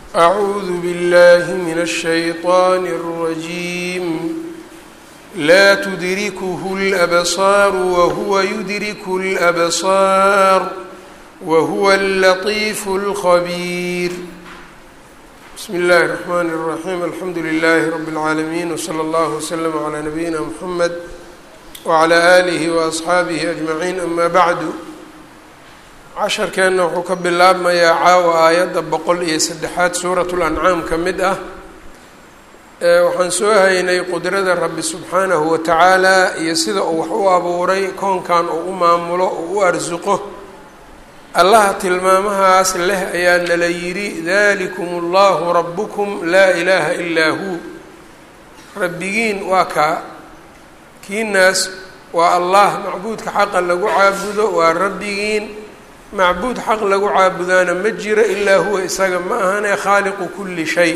أعوذ بالله من الشيطان الرجيم لا تدركه الأبصار وهو يدرك الأبصار وهو اللطيف الخبير بسم الله الرحمن الرحيم الحمد لله رب العالمين وصلى الله وسلم على نبينا محمد وعلى آله وأصxaabihi أجمعين أما bعd casharkeenna wuxuu ka bilaabmayaa caawa aayadda boqol iyo saddexaad suuraة الأncaam ka mid ah waxaan soo haynay qudrada rabbi subxaanahu wa tacaala iyo sida uu wax u abuuray koonkan uu u maamulo uu u arsuqo allaha tilmaamahaas leh ayaa nala yidhi dalikum اllahu rabbukum laa ilaaha ilaa hu rabbigiin waa kaa kiinaas waa allah macbuudka xaqa lagu caabudo waa rabbigiin macbuud xaq lagu caabudaana ma jiro ilaa huwa isaga ma ahane khaaliqu kulli shay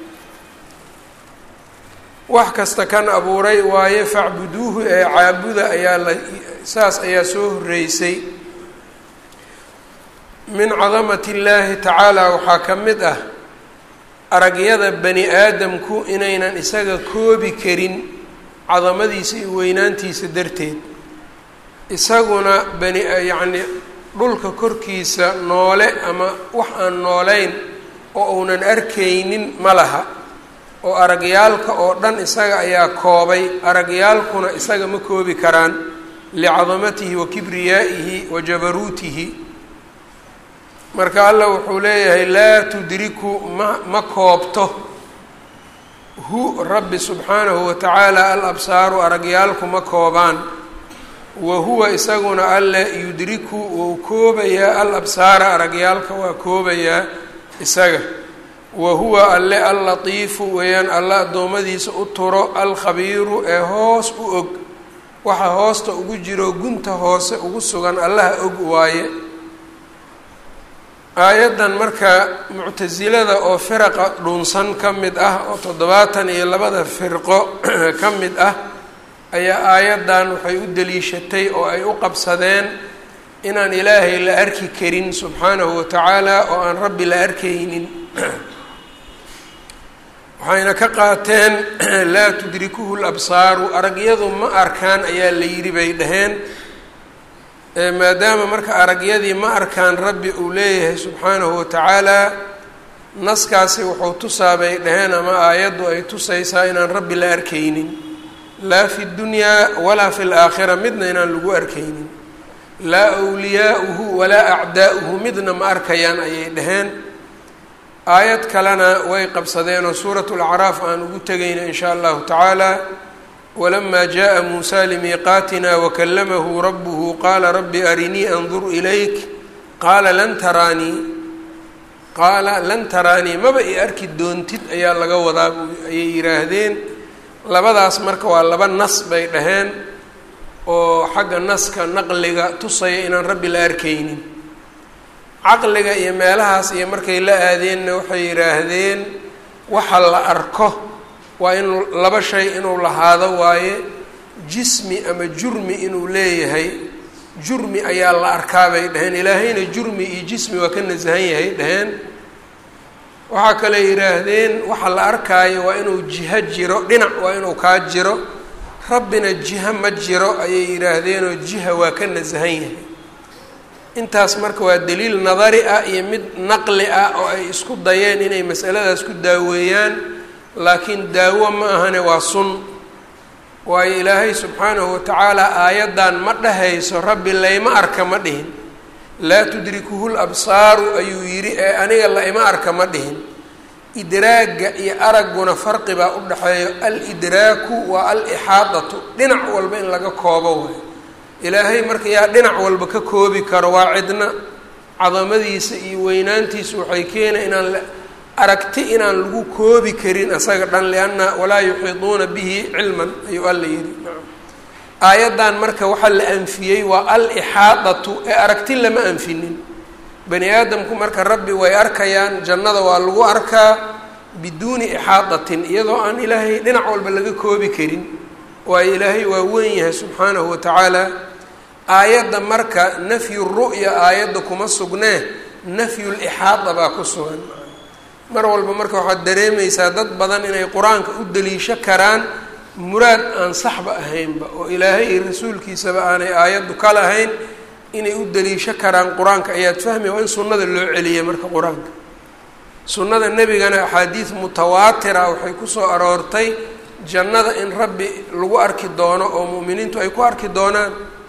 wax kasta kan abuuray waaye facbuduuhu ee caabuda ayaa la saas ayaa soo horeysay min cadamati illaahi tacaala waxaa ka mid ah aragyada bani aadamku inaynan isaga koobi karin cadamadiisa iyo weynaantiisa darteed isaguna bani yacni dhulka korkiisa noole ama wax aan nooleyn oo uunan arkaynin ma laha oo aragyaalka oo dhan isaga ayaa koobay aragyaalkuna isaga ma koobi karaan licadamatihi wa kibriyaa'ihi wa jabaruutihi marka allah wuxuu leeyahay laa tudriku ma ma koobto hu rabbi subxaanahu wa tacaala al absaaru aragyaalku ma koobaan wa huwa isaguna alle yudriku wou koobayaa al absaara aragyaalka waa koobayaa isaga wa huwa alle allatiifu weeyaan alla addoommadiisa u turo alkhabiiru ee hoos u og waxa hoosta ugu jiro gunta hoose ugu sugan allaha og waaye aayaddan marka muctasilada oo firaqa dhunsan ka mid ah oo toddobaatan iyo labada firqo ka mid ah ayaa aayaddan waxay u daliishatay oo ay u qabsadeen inaan ilaahay la arki karin subxaanahu wa tacaala oo aan rabbi la arkaynin waxayna ka qaateen laa tudrikuhu labsaaru aragyadu ma arkaan ayaa la yidhi bay dhaheen maadaama marka aragyadii ma arkaan rabbi uu leeyahay subxaanahu wa tacaala naskaasi wuxuu tusaa bay dhaheen ama aayaddu ay tusaysaa inaan rabbi la arkaynin laa fi dunyaa walaa fi laakhira midna inaan lagu arkaynin laa wliyaauhu walaa acdaa'uhu midna ma arkayaan ayay dhaheen aayad kalena way qabsadeen oo suurat lacraaf aan ugu tegayna in shaa allahu tacaala walamaa jaءa muusa limiiqaatina wakallamahu rabuhu qaala rabbi arinii andur ilayk qaala lan taraanii qaala lan taraanii maba i arki doontid ayaa laga wadaa ayay yidhaahdeen labadaas marka waa laba nas bay dhaheen oo xagga naska naqliga tusaya inaan rabbi la arkaynin caqliga iyo meelahaas iyo markay la aadeenna waxay yidhaahdeen waxa la arko waa inuu laba shay inuu lahaado waaye jismi ama jurmi inuu leeyahay jurmi ayaa la arkaa bay dhaheen ilaahayna jurmi iyo jismi waa ka nasahan yahay dhaheen waxaa kale yidhaahdeen waxa la arkaayo waa inuu jiho jiro dhinac waa inuu kaa jiro rabbina jiho ma jiro ayay yidhaahdeenoo jiha waa ka nasahan yahay intaas marka waa daliil nadari ah iyo mid naqli ah oo ay isku dayeen inay masaladaas ku daaweeyaan laakiin daawo ma ahane waa sun waayo ilaahay subxaanahu watacaala aayaddan ma dhahayso rabbi layma arka ma dhihin laa tudrikuhu labsaaru ayuu yidhi ee aniga la ima arka ma dhihin idraagga iyo aragguna farqi baa u dhexeeyo alidraaku waa alixaadatu dhinac walba in laga koobo waay ilaahay marka yaa dhinac walba ka koobi karo waa cidna cadamadiisa iyo weynaantiisa waxay keena inaan aragti inaan lagu koobi karin asaga dhan lianna walaa yuxiiduuna bihi cilman ayuu alla yidhi aayaddan marka waxaa la anfiyey waa al-ixaadatu ee aragti lama anfinin bani aadamku marka rabbi way arkayaan jannada waa lagu arkaa biduuni ixaadatin iyadoo aan ilaahay dhinac walba laga koobi karin waayo ilaahay waa weyn yahay subxaanahu wa tacaala aayadda marka nafyu ru'ya aayadda kuma sugnee nafyu lixaada baa ku sugan mar walba marka waxaad dareemaysaa dad badan inay qur-aanka u daliisho karaan muraad aan saxba ahaynba oo ilaahay iyo rasuulkiisaba aanay aayaddu ka lahayn inay u daliisho karaan qur-aanka ayaad fahmaya waa in sunnada loo celiyay marka qur-aanka sunnada nebigana axaadiid mutawaatira waxay kusoo aroortay jannada in rabbi lagu arki doono oo mu'miniintu ay ku arki doonaan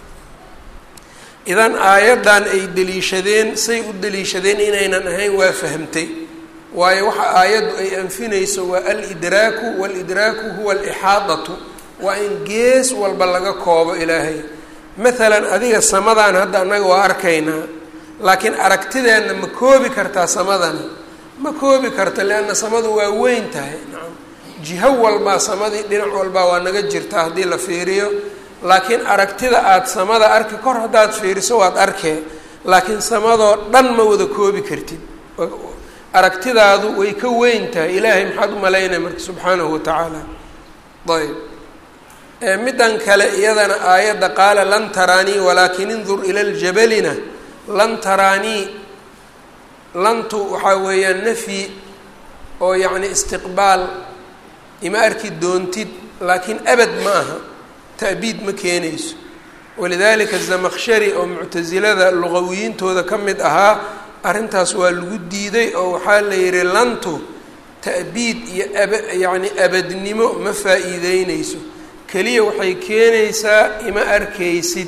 idan aayaddan ay deliishadeen say u deliishadeen inaynan ahayn waa fahamtay waayo waxa aayaddu ay anfinayso waa alidraaku waalidraaku huwa alixaadatu waa in gees walba laga koobo ilaahay maalan adiga samadan hadda annaga waa arkaynaa laakiin aragtideenna ma koobi kartaa samadani ma koobi karta leanna samadu waa weyn tahay nacam jiho walbaa samadii dhinac walbaa waa naga jirtaa haddii la fiiriyo laakiin aragtida aada samada arki kor haddaad fiiriso waad arkee laakiin samadoo dhan ma wada koobi kartid aragtidaadu way ka weyn tahay ilaahay maxaad u malaynaya marka subxaanahu watacaala ayb middan kale iyadana aayadda qaala lan taraanii walaakin indur ila ljabalina lan taraanii lantu waxaa weeyaan nafyi oo yacni istiqbaal ima arki doontid laakiin abad ma aha ta'biid ma keenayso walidalika zamakshari oo muctasilada luqawiyiintooda ka mid ahaa arrintaas waa lagu diiday oo waxaa la yihi lantu ta'biid iyo aba yacni abadnimo ma faa-iideyneyso keliya waxay keenaysaa ima arkaysid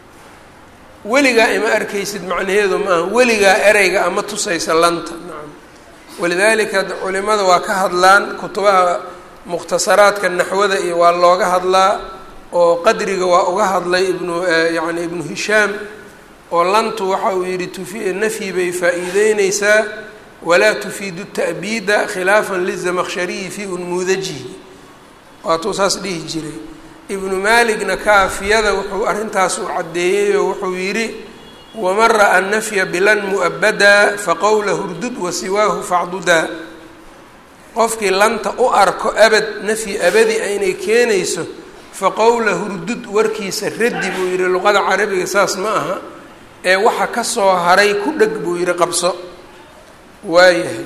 weligaa ima arkaysid macnaheedu maaha weligaa ereyga ama tusaysa lanta nacam walidaalika culimada waa ka hadlaan kutubaha mukhtasaraadka naxwada iyo waa looga hadlaa oo qadriga waa uga hadlay ibnu yacni ibnu hishaam oo lantu waxa uu yidhi tufi nafyi bay faa-iideyneysaa walaa tufiidu ta'biida khilaafan lizamakshariyi fii unmuudajihi waatuu saas dhihi jiray ibnu maaligna kaafiyada wuxuu arrintaas u caddeeyey oo wuxuu yidhi waman ra'a nafya bilan mu'abadaa faqowla hurdud wasiwaahu facdudaa qofkii lanta u arko abad nafyi abadi aynay keenayso faqowla hurdud warkiisa raddi buu yidhi luqada carabiga saas ma aha ee waxa ka soo haray ku dheg buu yidhi qabso waayahay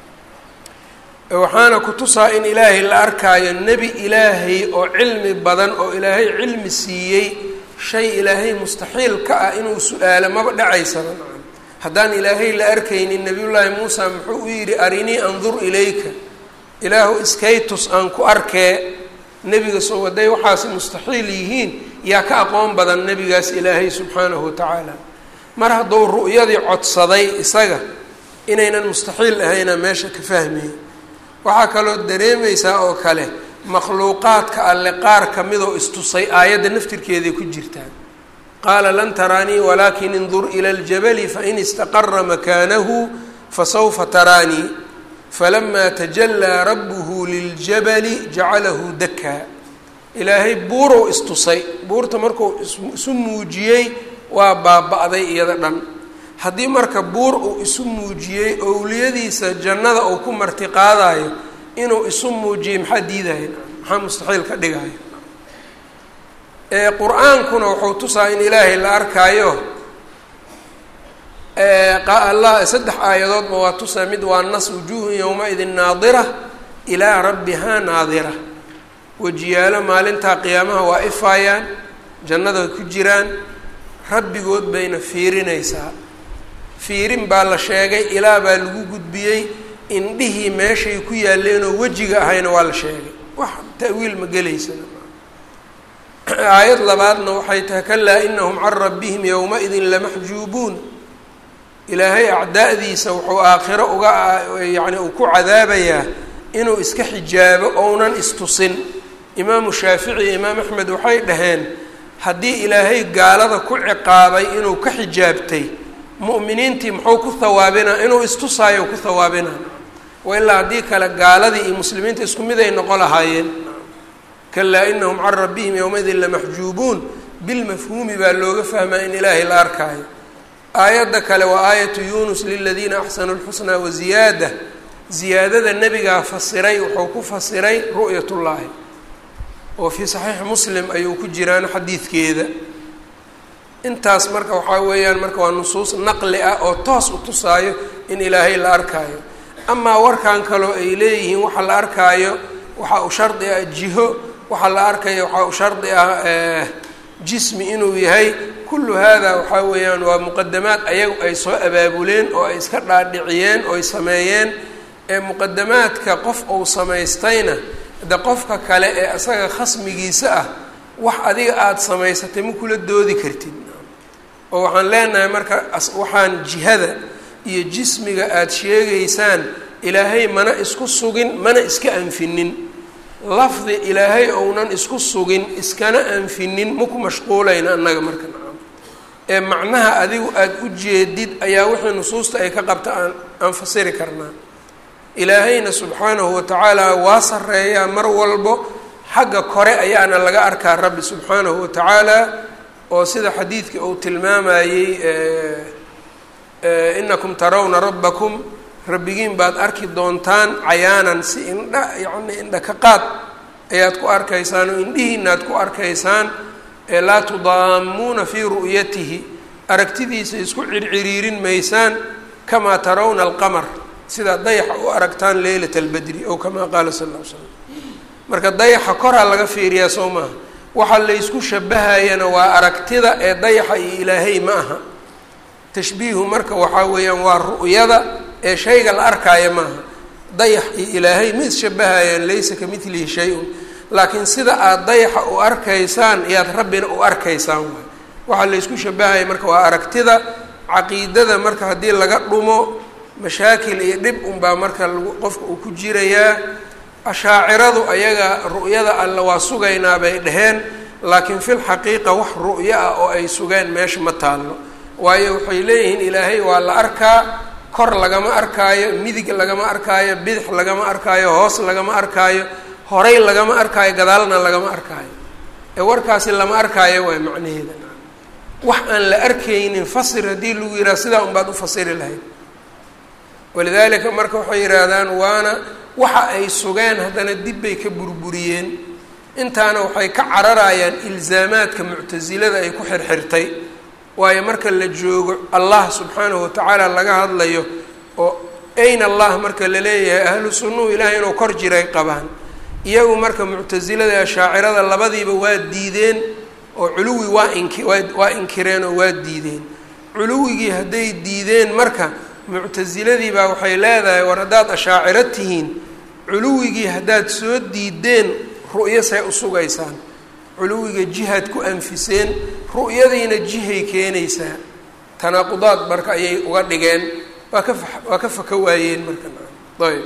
waxaana ku tusaa in ilaahay la arkaayo nebi ilaahay oo cilmi badan oo ilaahay cilmi siiyey shay ilaahay mustaxiil ka ah inuu su-aalo maba dhacaysaba nacam haddaan ilaahay la arkaynin nebiyullaahi muusa muxuu u yidhi arinii andur ilayka ilaahu iskaytus aan ku arkee nebiga soo waday waxaasi mustaxiil yihiin yaa ka aqoon badan nebigaas ilaahay subxaanahu watacaala mar hadduu ru'yadii codsaday isaga inaynan mustaxiil ahayna meesha ka fahmaya waxaa kaloo dareemaysaa oo kale makhluuqaadka alle qaar kamidoo istusay aayadda naftirkeeday ku jirtaan qaala lan taraanii walaakin indur ila ljabali fain istaqara makaanahu fasawfa taraanii falamaa tajallaa rabbuhu liljabali jacalahu dakaa ilaahay buurow istusay buurta markuu isu muujiyey waa baaba-day iyada dhan haddii marka buur uu isu muujiyey owliyadiisa jannada uu ku martiqaadayo inuu isu muujiyey maxaa diidaya maxaa mustaxiil ka dhigaya qur-aankuna wuxuu tusaa in ilaahay la arkaayo allah saddex aayadoodba waa tusaa mid waa nas wujuuhun yowma-idin naadira ilaa rabbihaa naadira wejiyaalo maalintaa qiyaamaha waa ifaayaan jannada ku jiraan rabbigood bayna fiirinaysaa fiirin baa la sheegay ilaa baa lagu gudbiyey indhihii meeshay ku yaalleenoo wejiga ahayna waa la sheegay wax ta'wiil ma gelaysana aayad labaadna waxay tahay kalaa inahum can rabbihim yowma-idin lamaxjuubuun ilaahay acdaa'diisa wuxuu aakhiro uga yacni uu ku cadaabayaa inuu iska xijaabo ounan istusin imaamu shaafici iyo imaam axmed waxay dhaheen haddii ilaahay gaalada ku ciqaabay inuu ka xijaabtay mu'miniintii muxuu ku hawaabinaa inuu istusaayo ku hawaabinaa wa ilaa haddii kale gaaladii iyo muslimiinta isku mid ay noqon lahaayeen kalaa inahum can rabbihim yowmaidin lamaxjuubuun bilmafhuumi baa looga fahmaa in ilaahay la arkaayo aayadda kale waa aayatu yunus liladiina axsanuu lxusnaa waziyaada ziyaadada nebigaa fasiray wuxuu ku fasiray ru'yatullaahi oo fii saxiixi muslim ayuu ku jiraan xadiidkeeda intaas marka waxaa weeyaan marka waa nusuus naqli ah oo toos u tusaayo in ilaahay la arkaayo amaa warkan kaloo ay leeyihiin waxa la arkaayo waxaa u shardi ah jiho waxaa la arkaya waxaa u shardi ah jismi inuu yahay kullu hada waxaa weeyaan waa muqadamaad ayagu ay soo abaabuleen oo ay iska dhaadhiciyeen oo ay sameeyeen ee muqadamaadka qof uu samaystayna de qofka kale ee isaga khasmigiisa ah wax adiga aada samaysatay ma kula doodi kartid oo waxaan leenahay marka waxaan jihada iyo jismiga aada sheegaysaan ilaahay mana isku sugin mana iska anfinin lafdi ilaahay ounan isku sugin iskana anfinin maku mashquulayna annaga marka nacam ee macnaha adigu aada u jeedid ayaa wixii nusuusta ay ka qabta aan aan fasiri karnaa ilaahayna subxaanahu watacaala waa sareeyaa mar walbo xagga kore ayaana laga arkaa rabbi subxaanahu watacaala oo sida xadiidkii uu tilmaamayey inakum tarawna rabbakum rabbigiin baad arki doontaan cayaanan si indha yacni indha ka qaad ayaad ku arkaysaan oo indhihiinaad ku arkaysaan ee laa tudaamuuna fii ru'yatihi aragtidiisa isku circiriirin maysaan kamaa tarawna alqamar sidaa dayaxa u aragtaan leylat albadri ow kamaa qaala sal lla ly slam marka dayaxa koraa laga fiiriyaa soo maaha waxa laysku shabahayana waa aragtida ee dayaxa iyo ilaahay ma aha tashbiihu marka waxaa weeyaan waa ru'yada ee shayga la arkaayo maaha dayax iyo ilaahay ma isshabahayaan laysa ka midlihi shay-un laakiin sida aada dayaxa u arkaysaan iyaad rabbina u arkaysaan waay waxaa laysku shabahaya marka waa aragtida caqiidada marka haddii laga dhumo mashaakil iyo dhib unbaa marka lagu qofka uu ku jirayaa ashaaciradu ayaga ru'yada alle waa sugaynaa bay dhaheen laakiin fil xaqiiqa wax ru'yo ah oo ay sugeen meesha ma taallo waayo waxay leeyihiin ilaahay waa la arkaa kor lagama arkaayo midig lagama arkaayo bidix lagama arkaayo hoos lagama arkaayo horay lagama arkaayo gadaalna lagama arkaayo ee warkaasi lama arkaayo waay macnaheeda wax aan la arkaynin fasir haddii lagu yidhaha sidaa unbaad u fasiri lahayd walidaalika marka waxay yidhaahdaan waana waxa ay sugeen haddana dib bay ka burburiyeen intaana waxay ka cararayaan ilzaamaadka muctasilada ay ku xirxirtay waayo marka la joogo allah subxaanahu watacaala laga hadlayo oo ayn allah marka la leeyahay ahlu sunnuhu ilaahay inuu kor jiray qabaan iyagu marka muctasilada ashaacirada labadiiba waa diideen oo culuwi waa inki waa inkireen oo waa diideen culuwigii hadday diideen marka muctasiladii baa waxay leedahay war haddaad ashaaciro tihiin culuwigii haddaad soo diideen ru'yo say u sugaysaan culuwiga jihaad ku anfiseen ru'yadiina jihay keenaysaa tanaaqudaad marka ayay uga dhigeen waa ka waa ka faka waayeen marka ayb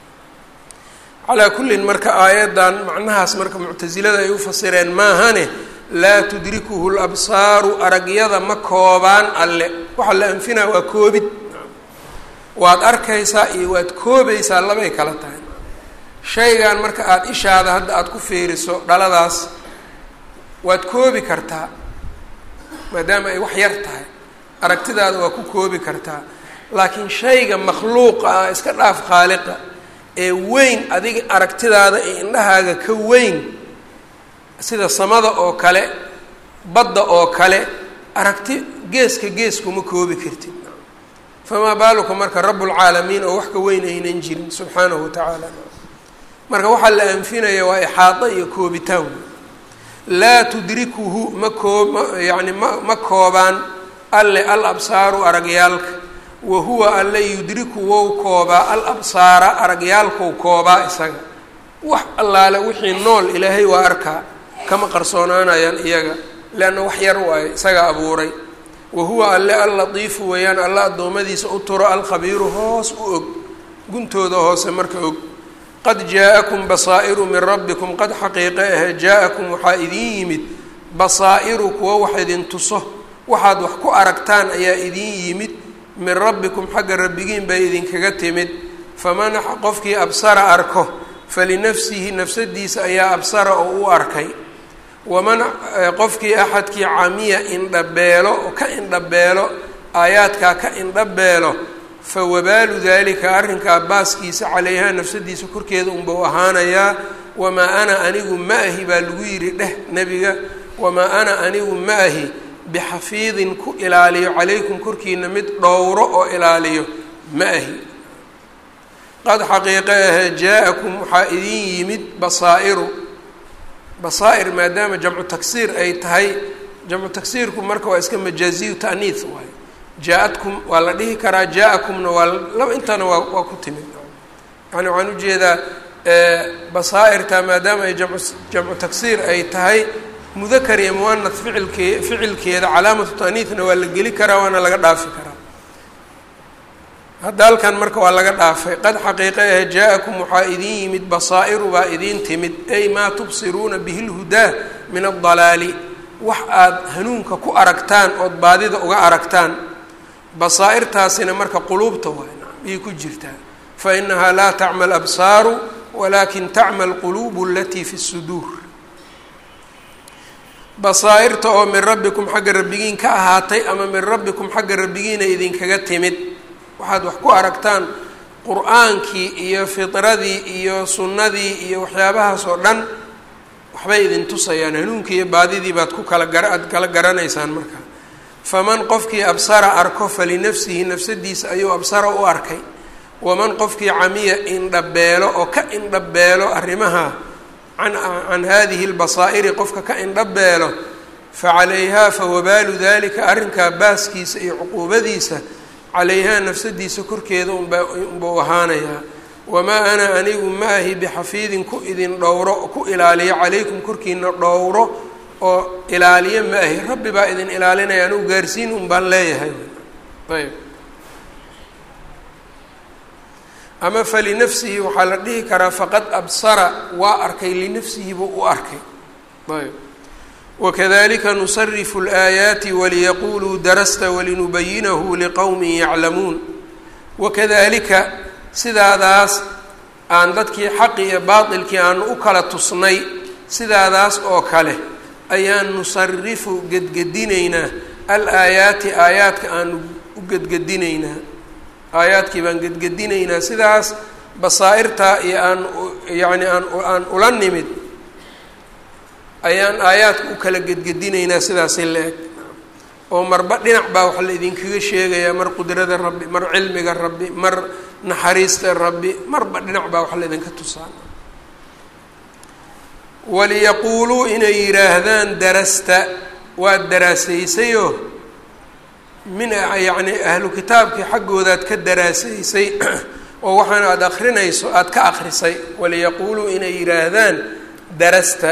calaa kullin marka aayaddan macnahaas marka muctasilada ay u fasireen maahane laa tudrikuhu labsaaru aragyada ma koobaan alle waxaa la anfinaa waa koobid waad arkaysaa iyo waad koobaysaa labay kala tahay shaygan marka aada ishaada hadda aada ku fiiriso dhaladaas waad koobi kartaa maadaama ay wax yar tahay aragtidaada waa ku koobi kartaa laakiin shayga makhluuqa ah iska dhaaf khaaliqa ee weyn adiga aragtidaada ee indhahaaga ka weyn sida samada oo kale badda oo kale aragti geeska gees kuma koobi kartid famaa baaluka marka rabbulcaalamiin oo wax ka weyn aynan jirin subxaanahu wa tacaala marka waxaa la anfinaya waa ixaado iyo koobitaan laa tudrikuhu ma koob yani ma ma koobaan alle al absaaru aragyaalka wa huwa alle yudriku wou koobaa al absaara aragyaalkou koobaa isaga wax allaale wixii nool ilaahay waa arkaa kama qarsoonaanayaan iyaga leanna wax yar waayo isaga abuuray wa huwa alle allatiifu weeyaan alla addoommadiisa u turo alkhabiiru hoos u og guntooda hoose marka og qad jaa-akum basaa'iru min rabbikum qad xaqiiqe ahe jaa-akum waxaa idin yimid basaa'iru kuwa wax idin tuso waxaad wax ku aragtaan ayaa idin yimid min rabbikum xagga rabbigiin bay idinkaga timid faman qofkii absara arko falinafsihi nafsadiisa ayaa absara oo u arkay waman qofkii axadkii camiya indhabeelo oo ka indhabeelo aayaadkaa ka indhabeelo fa wabaalu dalika arrinkaa baaskiisa calayhaa nafsadiisa korkeeda unbau ahaanayaa wamaa ana anigu ma ahi baa lagu yidhi dheh nebiga wamaa ana anigu ma ahi bixafiidin ku ilaaliyo calaykum korkiina mid dhowro oo ilaaliyo ma ahi qad xaqiiqe ahe jaa-akum waxaa idin yimid basaa'iru basaa'ir maadaama jamcu taksiir ay tahay jamcu taksiirku marka waa iska majaaziyu ta'niis waayo jaa-adkum waa la dhihi karaa jaa-akumna waa laba intana waa waa ku timid yani waxaan ujeedaa basaa'irta maadaama ay jamcu jamcu taksiir ay tahay mudakar iyo muanad ficilkee ficilkeeda calaamatu ta'niisna waa la geli karaa waana laga dhaafi karaa hadda halkan marka waa laga dhaafay qad xaqiiqa ah jaa-akum waxaa idin yimid basaa'iru baa idiin timid ay maa tubsiruuna bihi lhudaa min aldalaali wax aada hanuunka ku aragtaan ood baadida uga aragtaan basaa'irtaasina marka quluubta waay ayay ku jirtaa fa inahaa laa tacma alabsaaru walaakin tacma alquluubu alatii fi suduur basaa'irta oo min rabbikum xagga rabbigiin ka ahaatay ama min rabbikum xagga rabbigiina idinkaga timid waxaad wax ku aragtaan qur-aankii iyo fitradii iyo sunnadii iyo waxyaabahaas oo dhan waxbay idin tusayaan hanuunkii iyo baadidii baad ku kala gara aad kala garanaysaan markaa faman qofkii absara arko falinafsihi nafsadiisa ayuu absara u arkay waman qofkii camiya indhabeelo oo ka indhabeelo arrimaha can can hadihi lbasaa'iri qofka ka indhabeelo facalayhaa fawabaalu dalika arrinkaa baaskiisa iyo cuquubadiisa calayhaa nafsadiisa korkeeda unba unbau ahaanayaa wamaa ana anigu ma ahi bixafiidin ku idin dhowro ku ilaaliyo calaykum korkiina dhowro oo ilaaliyo ma ahi rabbi baa idin ilaalinaya anugu gaarsiin un baan leeyahay ayb ama falinafsihi waxaa la dhihi karaa faqad absara waa arkay linafsihi buu u arkay ayb wakadalika nusarifu اlaayaati waliyaquluu darasta walinubayinahu liqowmin yaclamuun wakadalika sidaadaas aan dadkii xaqi iyo baatilkii aanu u kala tusnay sidaadaas oo kale ayaan nusarifu gedgedinaynaa alaayaati aayaadka aanu u gedgedinaynaa aayaadkii baan gedgedinaynaa sidaas basaa'irtaa iyo aan yacni aan aan ula nimid ayaan aayaadka u kala gedgedinaynaa sidaasi la-eg oo marba dhinac baa wax la idinkaga sheegayaa mar qudrada rabbi mar cilmiga rabbi mar naxariista rabbi marba dhinac baa wax la idinka tusaa waliyaquuluu inay yidhaahdaan darasta waad daraasaysayoo min yacni ahlu kitaabkii xaggoodaad ka daraasaysay oo waxaana aada akrinayso aada ka akrisay waliyaquuluu inay yidhaahdaan darasta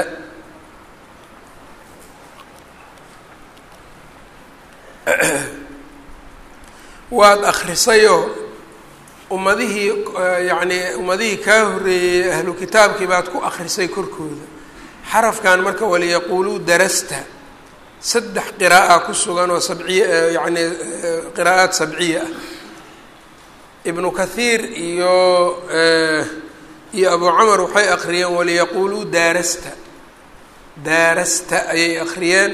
waad akrisayoo ummadihii yacni ummadihii kaa horreeyey ahlu kitaabkii baad ku akrisay korkooda xarafkan marka waliyaquuluu darasta saddex qira'a ku sugan oo sabciya yacni qiraa'aad sabciya ah ibnu kathiir iyo iyo abu camar waxay akhriyeen waliyaquuluu daarasta daarasta ayay akhriyeen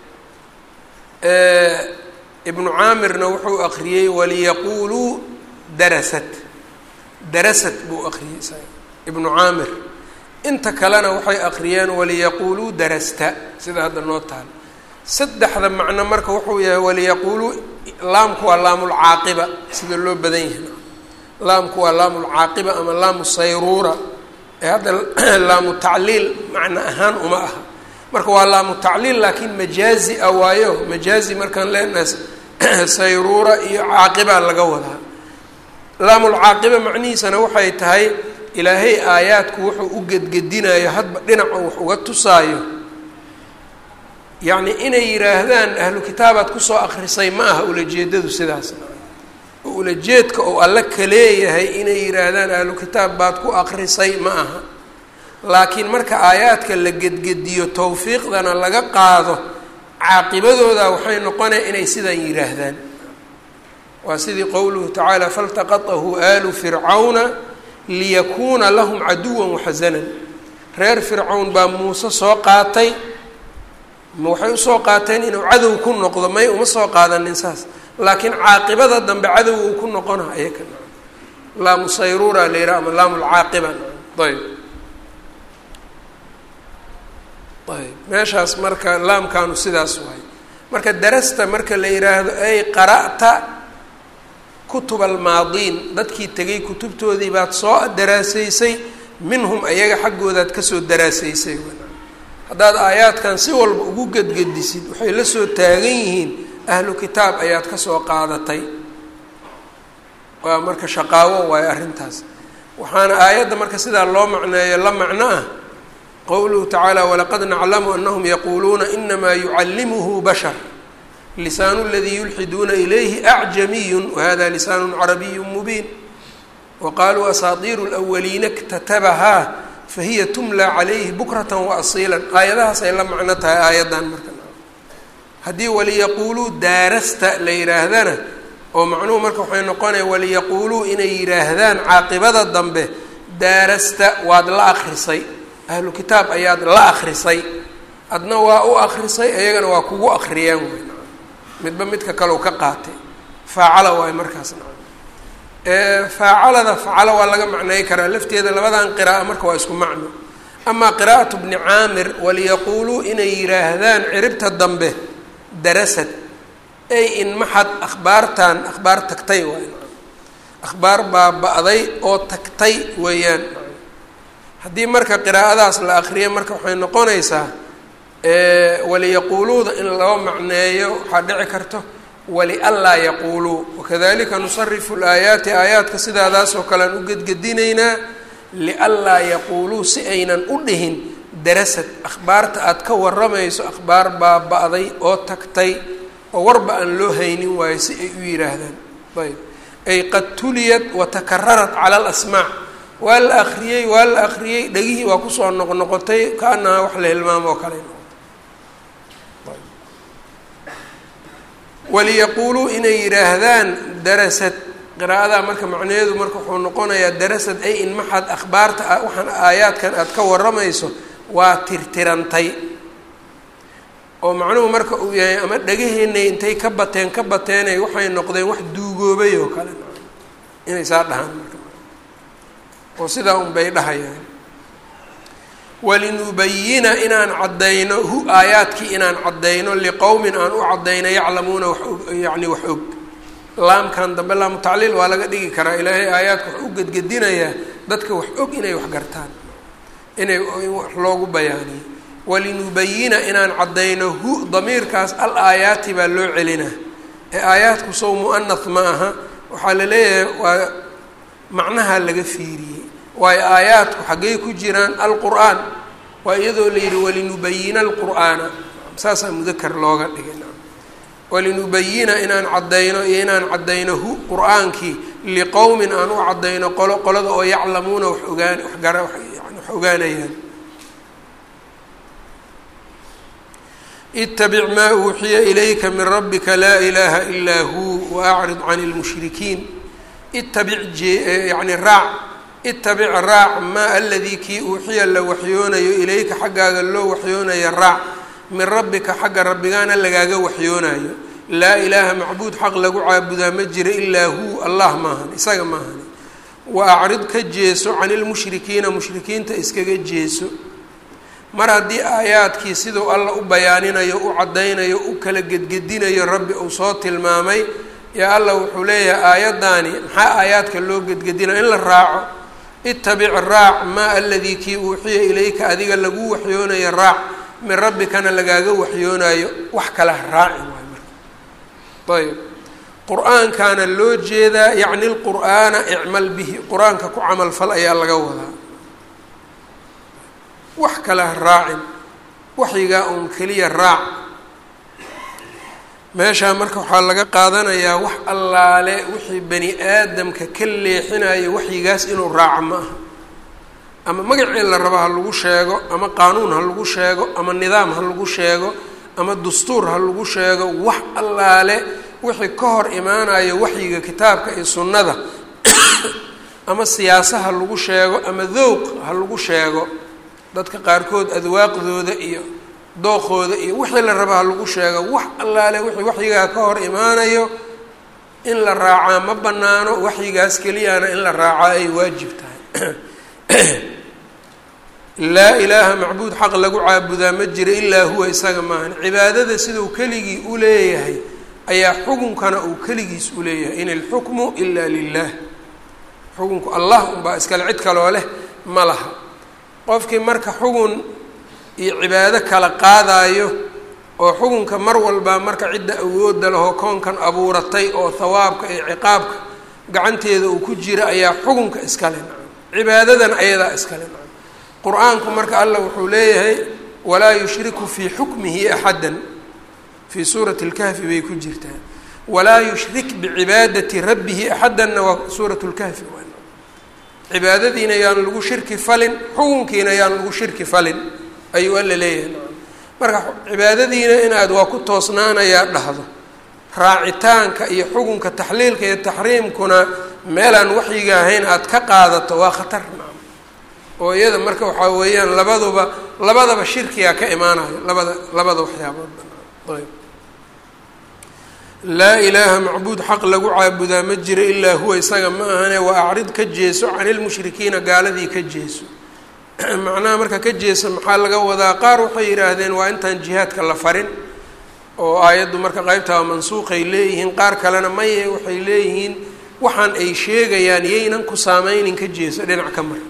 ibnu caamirna wuxuu akriyey waliyaquuluu darasat darasat buu akriyey isaga ibnu caamir inta kalena waxay akriyeen waliyaquuluu darasta sida hadda noo taal saddexda macno marka wuxuu yahay waliyaquuluu laamku waa laamulcaaqiba sida loo badan yahay laamku waa laamulcaaqiba ama laamu sayruura ee hadda laamu tacliil macno ahaan uma aha marka waa laamu tacliil laakiin majaazi a waayo majaazi markaan leenahay sayruura iyo caaqibaa laga wadaa laamulcaaqiba macnihiisana waxay tahay ilaahay aayaadku wuxuu u gedgedinayo hadba dhinaca wax uga tusaayo yacni inay yidhaahdaan ahlu kitaabaad kusoo akrisay ma aha ulajeedadu sidaas oo ulajeedka oo alle ka leeyahay inay yidhaahdaan ahlu kitaab baad ku akrisay ma aha laakiin marka aayaadka la gedgediyo tawfiiqdana laga qaado caaqibadooda waxay noqonaya inay sidan yidhaahdaan waa sidii qowluhu tacaala faltaqatahu aalu fircawna liyakuuna lahum caduwan waxasanan reer fircawn baa muuse soo qaatay ma waxay usoo qaateen inuu cadow ku noqdo may uma soo qaadanin saas laakiin caaqibada dambe cadow uu ku noqona ayaka laamu sayruura la yidhaha ama laamu lcaaqiba ayb ayb meeshaas marka laamkaanu sidaas waay marka darasta marka la yidhaahdo ay qara'ta kutub almaadiin dadkii tegay kutubtoodii baad soo daraasaysay minhum ayaga xaggoodaad kasoo daraasaysay haddaad aayaadkan si walba ugu gedgedisid waxay la soo taagan yihiin ahlu kitaab ayaad kasoo qaadatay waa marka shaqaawo waayo arrintaas waxaana aayadda marka sidaa loo macneeyo la macno ah qowluhu tacaala walaqad naclamu anahum yaquuluuna inamaa yucallimuhu bashar lisaanu ladii yulxiduuna ilayhi acjamiyun wahada lisaanu carabiyu mubiin waqaaluu asaatiiru lwaliina ktatabahaa fahiya tumla calayhi bukratan waasiila aayadahaas ay la macno tahay aayaddan marka haddii waliyaquuluu daarasta la yidhaahdana oo macnuhu marka waxay noqonaya waliyaquuluu inay yidhaahdaan caaqibada dambe daarasta waad la akrisay ahlu kitaab ayaad la akrisay adna waa u akrisay iyagana waa kugu akriyaan wey midba midka kaleu ka qaatay faacala waayo markaasna faacalada facalo waa laga macnay karaa lafteeda labadan qira'a marka waa isku macno amaa qiraa'atu bni caamir waliyaquuluu inay yidhaahdaan ciribta dambe darasad ay in maxad akhbaartan akhbaar tagtay waay akhbaar baaba-day oo tagtay weeyaan haddii marka qiraa'adaas la akriya marka waxay noqonaysaa waliyaquuluuda in loo macneeyo waxaa dhici karto walianlaa yaquuluu wakadalika nusarifu laayaati aayaadka sidaadaas oo kale aan u gedgedinaynaa lianlaa yaquuluu si aynan u dhihin darasad akhbaarta aad ka waramayso akhbaar baaba-day oo tagtay oo warba aan loo haynin waayo si ay u yidhaahdaan ayb ay qad tuliyat watakararat cala alasmaac waa la akriyey waa la akriyey dhegihii waa kusoo noqnoqotay kaanaha wax la hilmaamo oo kale waliyaquuluu inay yidhaahdaan darasad qiraa'adaa marka macnaheedu marka wuxuu noqonayaa darasad ay in maxad akhbaarta waxaan aayaadkan aad ka waramayso waa tirtirantay oo macnuhu marka uu yahay ama dhagaheennay intay ka bateen ka bateenay waxay noqdeen wax duugoobay oo kale inay saa dhahaan marka oo sidaa un bay dhahayaan walinubayina inaan caddayno hu aayaadkii inaan caddayno liqowmin aan u caddayno yaclamuuna wax yacni wax og laamkan dambe laamu tacliil waa laga dhigi karaa ilaahay aayaadka wax u gedgedinayaa dadka wax og inay wax gartaan inay wax loogu bayaaniyo walinubayina inaan caddayno hu damiirkaas al aayaati baa loo celinaa ee aayaadku sow mu'anath ma aha waxaa la leeyahay waa macnaha laga fiiriyey waayo aayaadku xaggay ku jiraan alqur'aan waa iyadoo la yidhi walinubayina alqur'aana saasaa mudakar looga dhigay walinubayina inaan caddayno iyo inaan caddayno hu qur-aankii liqowmin aan u caddayno qolo qolada oo yaclamuuna wax ogaan waxgara yani wax ogaanayaan itabic maa uuxiya ilayka min rabbika laa ilaaha ilaa huu waacrid can lmushrikiin itabic yani raac itabic raac maa aladii kii uuxiya la waxyoonayo ilayka xaggaaga loo waxyoonayo raac min rabbika xagga rabbigaana lagaaga waxyoonayo laa ilaaha macbuud xaq lagu caabudaa ma jira ilaa huu allah maahan isaga maahani wa acrid ka jeeso cani lmushrikiina mushrikiinta iskaga jeeso mar haddii aayaadkii siduu alla u bayaaninayo u caddaynayo u kala gedgedinayo rabbi uu soo tilmaamay yaa allah wuxuu leeyahay aayaddaani maxaa aayaadka loo gedgedinayo in la raaco itabic raac maa aladii kii uuxiya ilayka adiga lagu waxyoonayo raac min rabbikana lagaaga waxyoonaayo wax kala raacin waay marka ayb qur-aankaana loo jeedaa yacni lqur'aana icmal bihi qur-aanka ku camalfal ayaa laga wadaa wax kala raacin waxyigaa uun keliya raac meeshaa marka waxaa laga qaadanayaa wax allaale wixii bani aadamka ka leexinayo waxyigaas inuu raaco ma aha ama magacii la rabo ha lagu sheego ama qaanuun ha lagu sheego ama nidaam ha lagu sheego ama dastuur ha lagu sheego wax allaale wixii ka hor imaanayo waxyiga kitaabka iyo sunnada ama siyaasa ha lagu sheego ama dowq ha lagu sheego dadka qaarkood adwaaqdooda iyo dookooda iyo wixii la raba ha lagu sheego wax allaale wixii waxyigaa ka hor imaanayo in la raacaa ma banaano waxyigaas keliyana in la raacaa ay waajib tahay laa ilaaha macbuud xaq lagu caabudaa ma jira ilaa huwa isaga maahan cibaadada siduu keligii u leeyahay ayaa xukunkana uu keligiis u leeyahay in ilxukmu ilaa lilah xukunku allah unbaa iskale cid kaloo leh ma laha qofkii marka xugun iyo cibaado kala qaadaayo oo xukunka mar walba marka cidda awoodda lahoo koonkan abuuratay oo hawaabka iyo ciqaabka gacanteeda uu ku jira ayaa xukunka iskale nacam cibaadadan ayadaa iskale nacam qur-aanku marka allah wuxuu leeyahay walaa yushriku fii xukmihi axaddan fii suurati lkahfi bay ku jirtaa walaa yushrik bicibaadati rabbihi axaddanna waa suurat lkahfi cibaadadiina yaan lagu shirki falin xukunkiina yaan lagu shirki falin ayuu alla leeyahay nacam marka cibaadadiina inaad waa ku toosnaanayaa dhahdo raacitaanka iyo xukunka taxliilka iyo taxriimkuna meelaan waxyiga ahayn aada ka qaadato waa khatar nacam oo iyada marka waxaa weeyaan labaduba labadaba shirkigaa ka imaanayo labada labada waxyaaboodba ayb laa ilaaha macbuud xaq lagu caabudaa ma jiro ilaa huwa isaga ma ahane waa acrid ka jeeso cani lmushrikiina gaaladii ka jeeso macnaha marka ka jeesa maxaa laga wadaa qaar waxay yidhaahdeen waa intaan jihaadka la farin oo aayaddu marka qeybtaa mansuuqay leeyihiin qaar kalena maye waxay leeyihiin waxaan ay sheegayaan yaynan ku saameynin ka jeeso dhinac ka mar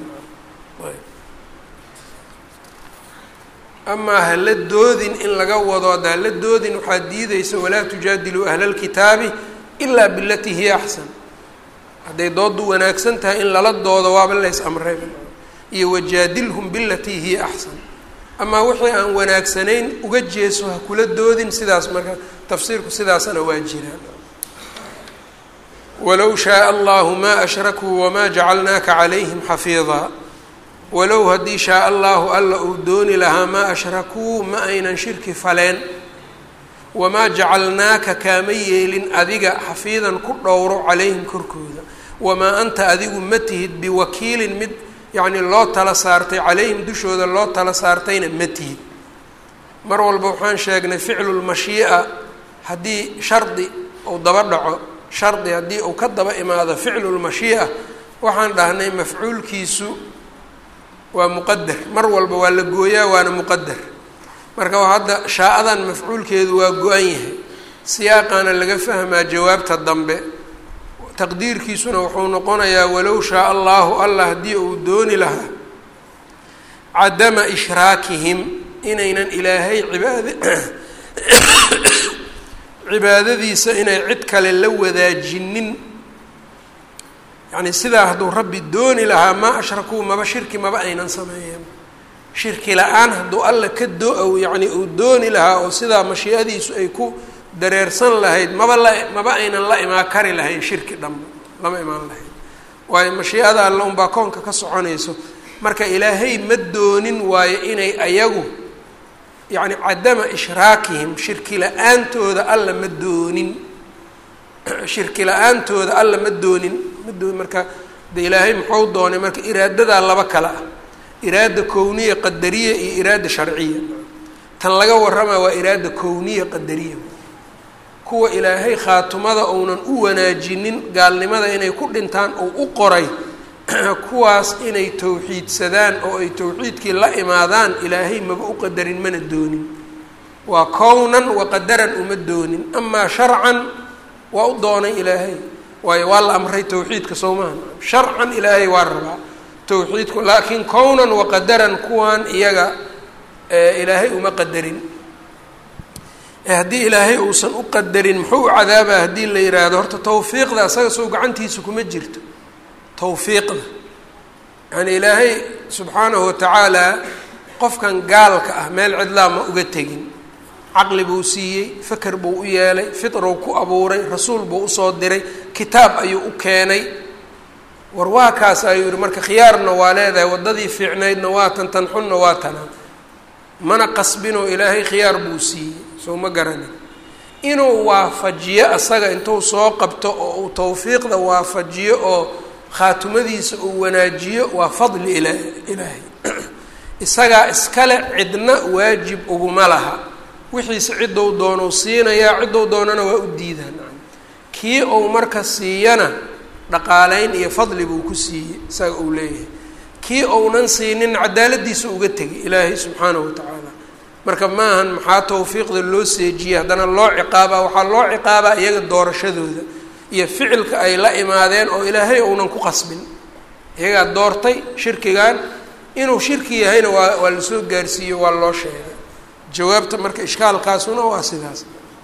amaa hala doodin in laga wado hadda hala doodin waxaad diideysa walaa tujaadiluu ahla lkitaabi ilaa bilatii hiya axsan hadday dooddu wanaagsan tahay in lala doodo waaba lays amray iyo wajaadilhum bilatii hiya axsan amaa wixii aan wanaagsanayn uga jeeso ha kula doodin sidaas marka tafsiirku sidaasana waa jiraan walow shaaa allahu maa ashrakuu wamaa jacalnaaka calayhim xafiidaa walow haddii shaa allahu alla uu dooni lahaa maa ashrakuu ma aynan shirki faleen wamaa jacalnaaka kaama yeelin adiga xafiidan ku dhowro calayhim korkooda wamaa anta adigu ma tihid biwakiilin mid yacni loo tala saartay calayhim dushooda loo tala saartayna ma tihid mar walba waxaan sheegnay ficlulmashii'a haddii shardi uu daba dhaco shardi haddii uu ka daba imaado ficlulmashii'a waxaan dhahnay mafcuulkiisu waa muqadar mar walba waa la gooyaa waana muqadar marka hadda shaa-adan mafcuulkeedu waa go-an yahay siyaaqaana laga fahmaa jawaabta dambe taqdiirkiisuna wuxuu noqonayaa walow shaa allahu allah haddii uu dooni lahaa cadama ishraakihim inaynan ilaahay cibaad cibaadadiisa inay cid kale la wadaajinin yacni sidaa hadduu rabbi dooni lahaa maa ashrakuu maba shirki maba aynan sameeyeen shirki la-aan hadduu alla ka do- yacni uu dooni lahaa oo sidaa mashiicadiisu ay ku dareersan lahayd maba la maba aynan la imaan kari lahayn shirki dhanba lama imaan lahayn waayo mashiicada alla unbaa koonka ka soconayso marka ilaahay ma doonin waayo inay ayagu yacni cadama ishraakihim shirki la-aantooda alla ma doonin shirki la-aantooda alla ma doonin ma doonin marka de ilaahay muxuu doonay marka iraadadaa laba kale ah iraada kowniya qadariya iyo iraada sharciya tan laga warramaa waa iraada kowniya qadariya kuwa ilaahay khaatumada uunan u wanaajinin gaalnimada inay ku dhintaan oo u qoray kuwaas inay towxiidsadaan oo ay towxiidkii la imaadaan ilaahay maba u qadarin mana doonin waa kownan wa qadaran uma doonin amaa sharcan waa u doonay ilaahay waayo waa la amray towxiidka soo maha sharcan ilaahay waa rabaa towxiidku laakiin kownan wa qadaran kuwan iyaga ilaahay uma qadarin haddii ilaahay uusan u qadarin muxuu u cadaabaa haddii la yidhaahdo horta tawfiiqda asaga soo gacantiisa kuma jirto tawfiiqda yani ilaahay subxaanahu watacaala qofkan gaalka ah meel cidlaa ma uga tegin caqli buu siiyey feker buu u yeelay fitrou ku abuuray rasuul buu usoo diray kitaab ayuu u keenay war waa kaas ayuu yihi marka khiyaarna waa leedahay waddadii fiicnaydna waa tan tan xunna waa tanaa mana qasbinoo ilaahay khiyaar buu siiyey soo ma garanin inuu waafajiyo asaga intuu soo qabto oo uu tawfiiqda waafajiyo oo khaatumadiisa uu wanaajiyo waa fadli ila ilaahay isagaa iskale cidna waajib uguma laha wixiise ciddou doonuu siinayaa ciddou doonana waa u diidaan kii uu marka siiyana dhaqaaleyn iyo fadli buu ku siiyey isaga uu leeyahay kii ounan siinin cadaaladiisa uga tegay ilaahay subxaanahu watacaala marka maahan maxaa tawfiiqda loo seejiyey haddana loo ciqaabaa waxaa loo ciqaabaa iyaga doorashadooda iyo ficilka ay la imaadeen oo ilaahay uunan ku qasbin iyagaa doortay shirkigan inuu shirki yahayna waa waa lasoo gaarsiiyo waa loo sheegay jawaabta marka ishkaalkaasuna waa sidaas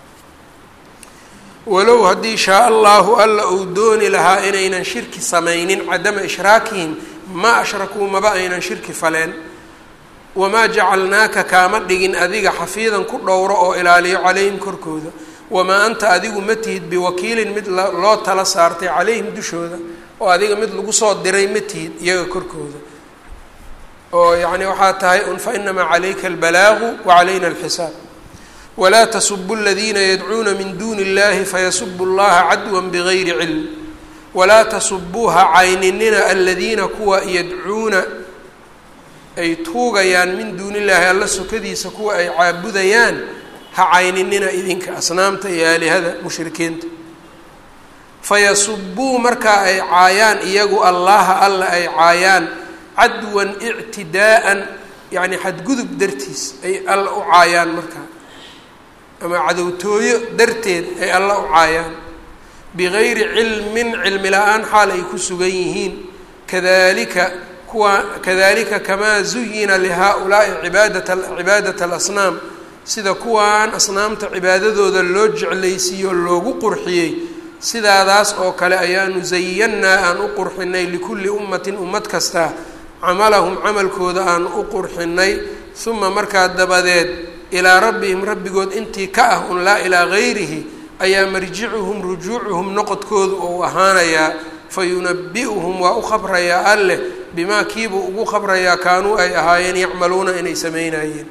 walow haddii shaa allahu alla uu dooni lahaa inaynan shirki samaynin cadama ishraakihim ma ashrakuu maba aynan shirki faleen wamaa jacalnaaka kaama dhigin adiga xafiidan ku dhowro oo ilaaliyo calayhim korkooda wamaa anta adigu ma tihid biwakiilin mid loo tala saartay calayhim dushooda oo adiga mid lagu soo diray ma tihid iyaga korkooda oo yacni waxaa tahay un fa inamaa calayka albalaagu wa calayna alxisaab walaa tasubu aladiina yadcuuna min duuni illahi fayasubu llaha cadwan bigayri cilm walaa tasubuuha cayninina aladiina kuwa yadcuuna ay tuugayaan min duuni illaahi alla sokadiisa kuwa ay caabudayaan ha cayninina idinka asnaamta iyo aalihada mushrikiinta fayasubuu markaa ay caayaan iyagu allaha alla ay caayaan cadwan ictidaa'an yacni xadgudub dartiis ay alla u caayaan markaa ama cadowtooyo darteed ay alla u caayaan bigayri cilmin cilmi la-aan xaal ay ku sugan yihiin kadalika kuwa kadalika kamaa zuyina lihaa-ulaa'i cibaadata cibaadata alasnaam sida kuwaan asnaamta cibaadadooda loo jeclaysiiyo loogu qurxiyey sidaadaas oo kale ayaanu zayannaa aan u qurxinay likulli ummatin ummad kasta camalahum camalkooda aan u qurxinay uma markaa dabadeed ilaa rabbihim rabbigood intii ka ah un laa ilaa gayrihi ayaa marjicuhum rujuucuhum noqodkoodu ou ahaanayaa fa yunabi-uhum waa u khabrayaa alleh bimaa kiibuu ugu khabrayaa kaanuu ay ahaayeen yacmaluuna inay samaynayeen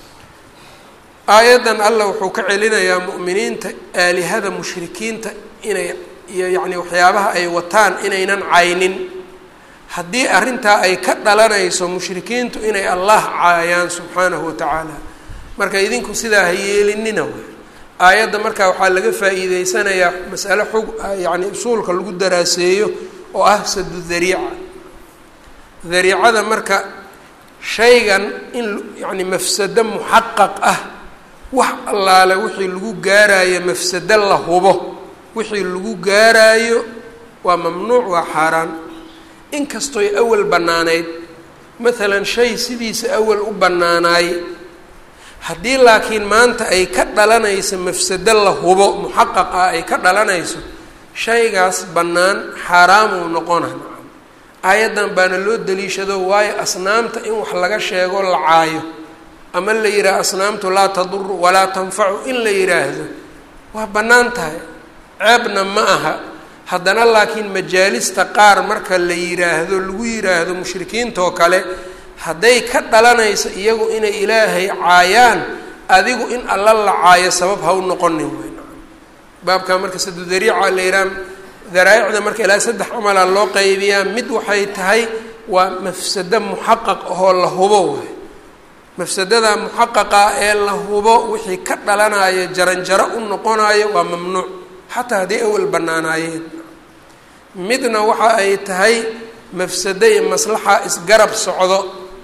aayaddan allah wuxuu ka celinayaa mu'miniinta aalihada mushrikiinta inay iyo yacni waxyaabaha ay wataan inaynan caynin haddii arrintaa ay ka dhalanayso mushrikiintu inay allah caayaan subxaanahu watacaala marka idinku sidaa ha yeelinina wey aayadda markaa waxaa laga faa'iideysanayaa masale xug yacni usuulka lagu daraaseeyo oo ah sadu dariica dariicada marka shaygan in yacni mafsado muxaqaq ah wax allaale wixii lagu gaaraayo mafsado la hubo wixii lagu gaaraayo waa mamnuuc waa xaaraan inkastoy awal bannaanayd maalan shay sidiisa awal u bannaanaay haddii laakiin maanta ay ka dhalanayso mafsado la hubo muxaqaq ah ay ka dhalanayso shaygaas bannaan xaaraamuu noqona nacam aayaddan baana loo daliishado waayo asnaamta in wax laga sheego la caayo ama la yidhaaho asnaamtu laa taduru walaa tanfacu in la yidhaahdo waa bannaan tahay ceebna ma aha haddana laakiin majaalista qaar marka la yidhaahdo lagu yidhaahdo mushrikiintoo kale hadday ka dhalanayso iyagu inay ilaahay caayaan adigu in alla la caayo sabab ha u noqonin wey baabkaa marka sadu dariica la yidhaha daraaicda marka ilaa saddex camalaa loo qaybiyaa mid waxay tahay waa mafsado muxaqaq ahoo la hubo waay mafsadada muxaqaqa ee la hubo wixii ka dhalanayo jaranjaro u noqonayo waa mamnuuc xataa hadday awal bannaanaayeen midna waxa ay tahay mafsado iyo maslaxa isgarab socdo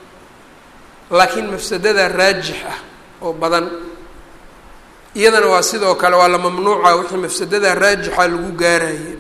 laakiin mafsadada raajix ah oo badan iyadana waa sidoo kale waa la mamnuuca wixii mafsadada raajixa lagu gaarayay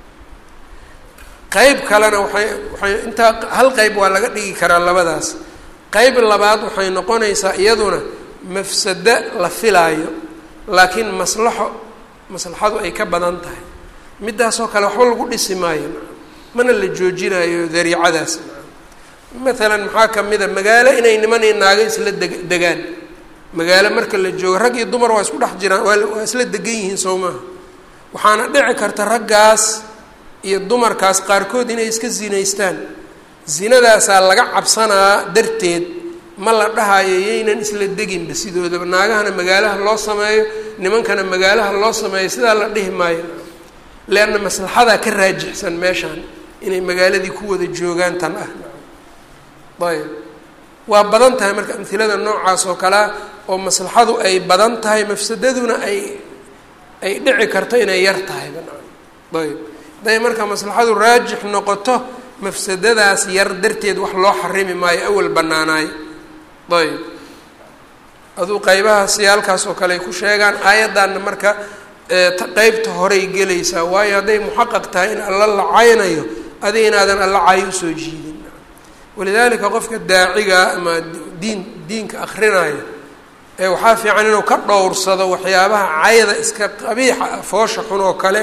qeyb kalena waxay waxay intaa hal qeyb waa laga dhigi karaa labadaas qeyb labaad waxay noqonaysaa iyaduna mafsado la filaayo laakiin maslaxo maslaxadu ay ka badan tahay midaasoo kale waxba lagu dhisi maayo mana la joojinayo dariicadaas maalan maxaa kamida magaalo inay niman iyo naago isla deg degaan magaalo marka la joogo rag iyo dumar waa isku dhex jiraan waa waa isla degan yihiin soo maaha waxaana dhici karta raggaas iyo dumarkaas qaarkood inay iska zinaystaan zinadaasaa laga cabsanaa darteed ma la dhahayo yaynan isla deginba sidoodaba naagahana magaalaha loo sameeyo nimankana magaalaha loo sameeyo sidaa la dhihi maayo leanna maslaxadaa ka raajixsan meeshaan inay magaaladii ku wada joogaan tan ah ayb waa badan tahay marka amhilada noocaas oo kalea oo maslaxadu ay badan tahay mafsadaduna ay ay dhici karto inay yar tahay ayb hadday marka maslaxadu raajix noqoto mafsadadaas yar darteed wax loo xarimi maayo awal bannaanaay ayb aduu qeybaha siyaalkaas oo kale ay ku sheegaan aayaddanna marka qeybta horay gelaysaa waayo hadday muxaqaq tahay in alla la caynayo adiga inaadan alla cayo usoo jiidin walidaalika qofka daaciga ama diin diinka akrinayo ee waxaa fiican inuu ka dhowrsado waxyaabaha cayda iska qabiixa ah foosha xun oo kale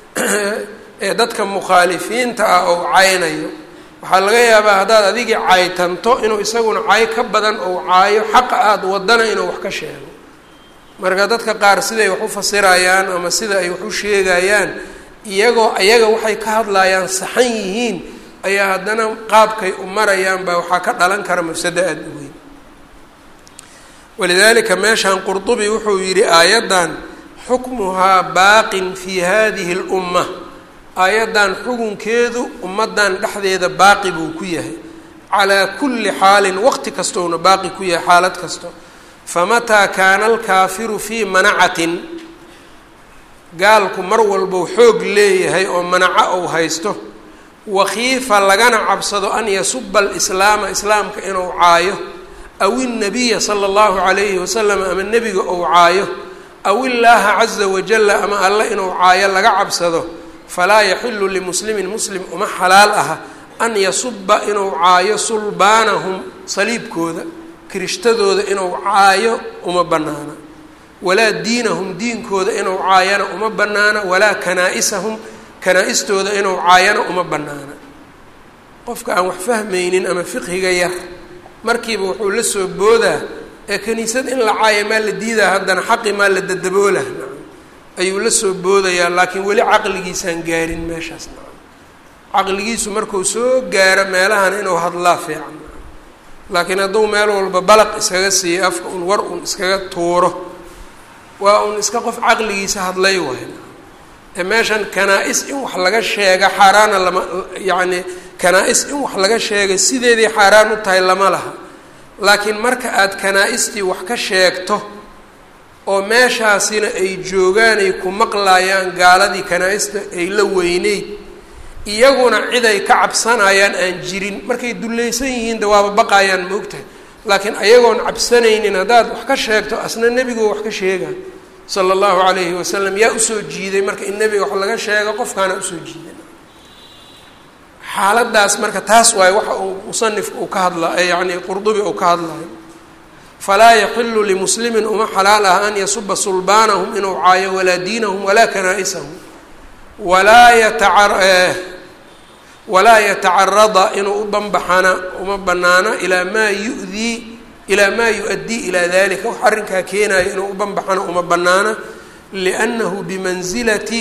ee dadka mukhaalifiinta ah oo caynayo waxaa laga yaabaa haddaad adigii caytanto inuu isaguna cay ka badan ou caayo xaqa aada wadana inuu wax ka sheego marka dadka qaar siday wax u fasirayaan ama sida ay wax u sheegayaan iyagoo ayaga waxay ka hadlayaan saxan yihiin ayaa haddana qaabkay u marayaan baa waxaa ka dhalan kara mafsado aada u weyn walidaalika meeshan qurdubi wuxuu yidhi aayaddan xukmuhaa baaqin fii hadihi اlumma aayaddan xukunkeedu ummaddan dhexdeeda baaqi buu ku yahay calaa kulli xaalin waqti kastouna baaqi ku yahay xaalad kasto famataa kaana alkaafiru fii manacatin gaalku mar walbou xoog leeyahay oo manaco ou haysto wakiifa lagana cabsado an yasuba alislaama islaamka inuu caayo aw innabiya sala allahu calayhi wasalam ama nebiga ou caayo aw illaaha caza wajalla ama alle inuu caayo laga cabsado falaa yaxilu limuslimin muslim uma xalaal aha an yasuba inuu caayo sulbaanahum saliibkooda kirishtadooda inuu caayo uma bannaana walaa diinahum diinkooda inuu caayana uma bannaana walaa kanaa-isahum kanaa-istooda inuu caayana uma bannaana qofka aan wax fahmaynin ama fiqhiga yar markiiba wuxuu la soo boodaa ee kaniisad in la caayo maa la diidaa haddana xaqi maa la dadaboolah ayuu la soo boodayaa laakiin weli caqligiisaan gaarin meeshaas caqligiisu markuu soo gaaro meelahan inuu hadlaa fiican laakiin hadduu meel walba balaq iskaga siiyo afka un war un iskaga tuuro waa un iska qof caqligiisa hadlay waay ee meeshan kanaa-is in wax laga sheega xaaraana lama yacni kanaa-is in wax laga sheegay sideedii xaaraan u tahay lama laha laakiin marka aada kanaa-istii wax ka sheegto oo meeshaasina ay joogaan ay ku maqlayaan gaaladii kanaa-ista ay la weyneyd iyaguna cid ay ka cabsanayaan aan jirin markay dullaysan yihiin de waaba baqayaan ma ogtahay laakiin ayagoon cabsanaynin haddaad wax ka sheegto asna nebigoo wax ka sheega sala allahu calayhi wasalam yaa usoo jiiday marka in nebiga wax laga sheego qofkaana usoo jiiday xaaladaas marka taas waaye waxa uu musanifka uu ka hadla yacni qurdubi uu ka hadlayo falaa yaxilu limuslimin uma xalaal ah an yasuba sulbaanahum inuu caayo walaa diinahum walaa kanaa-isahum walaa yataca walaa yatacarada inuu u banbaxana uma banaana ilaa maa yudii ilaa maa yu-addii ilaa dalika wax arrinkaa keenayo inuu u banbaxana uma banaana liannahu bimansilati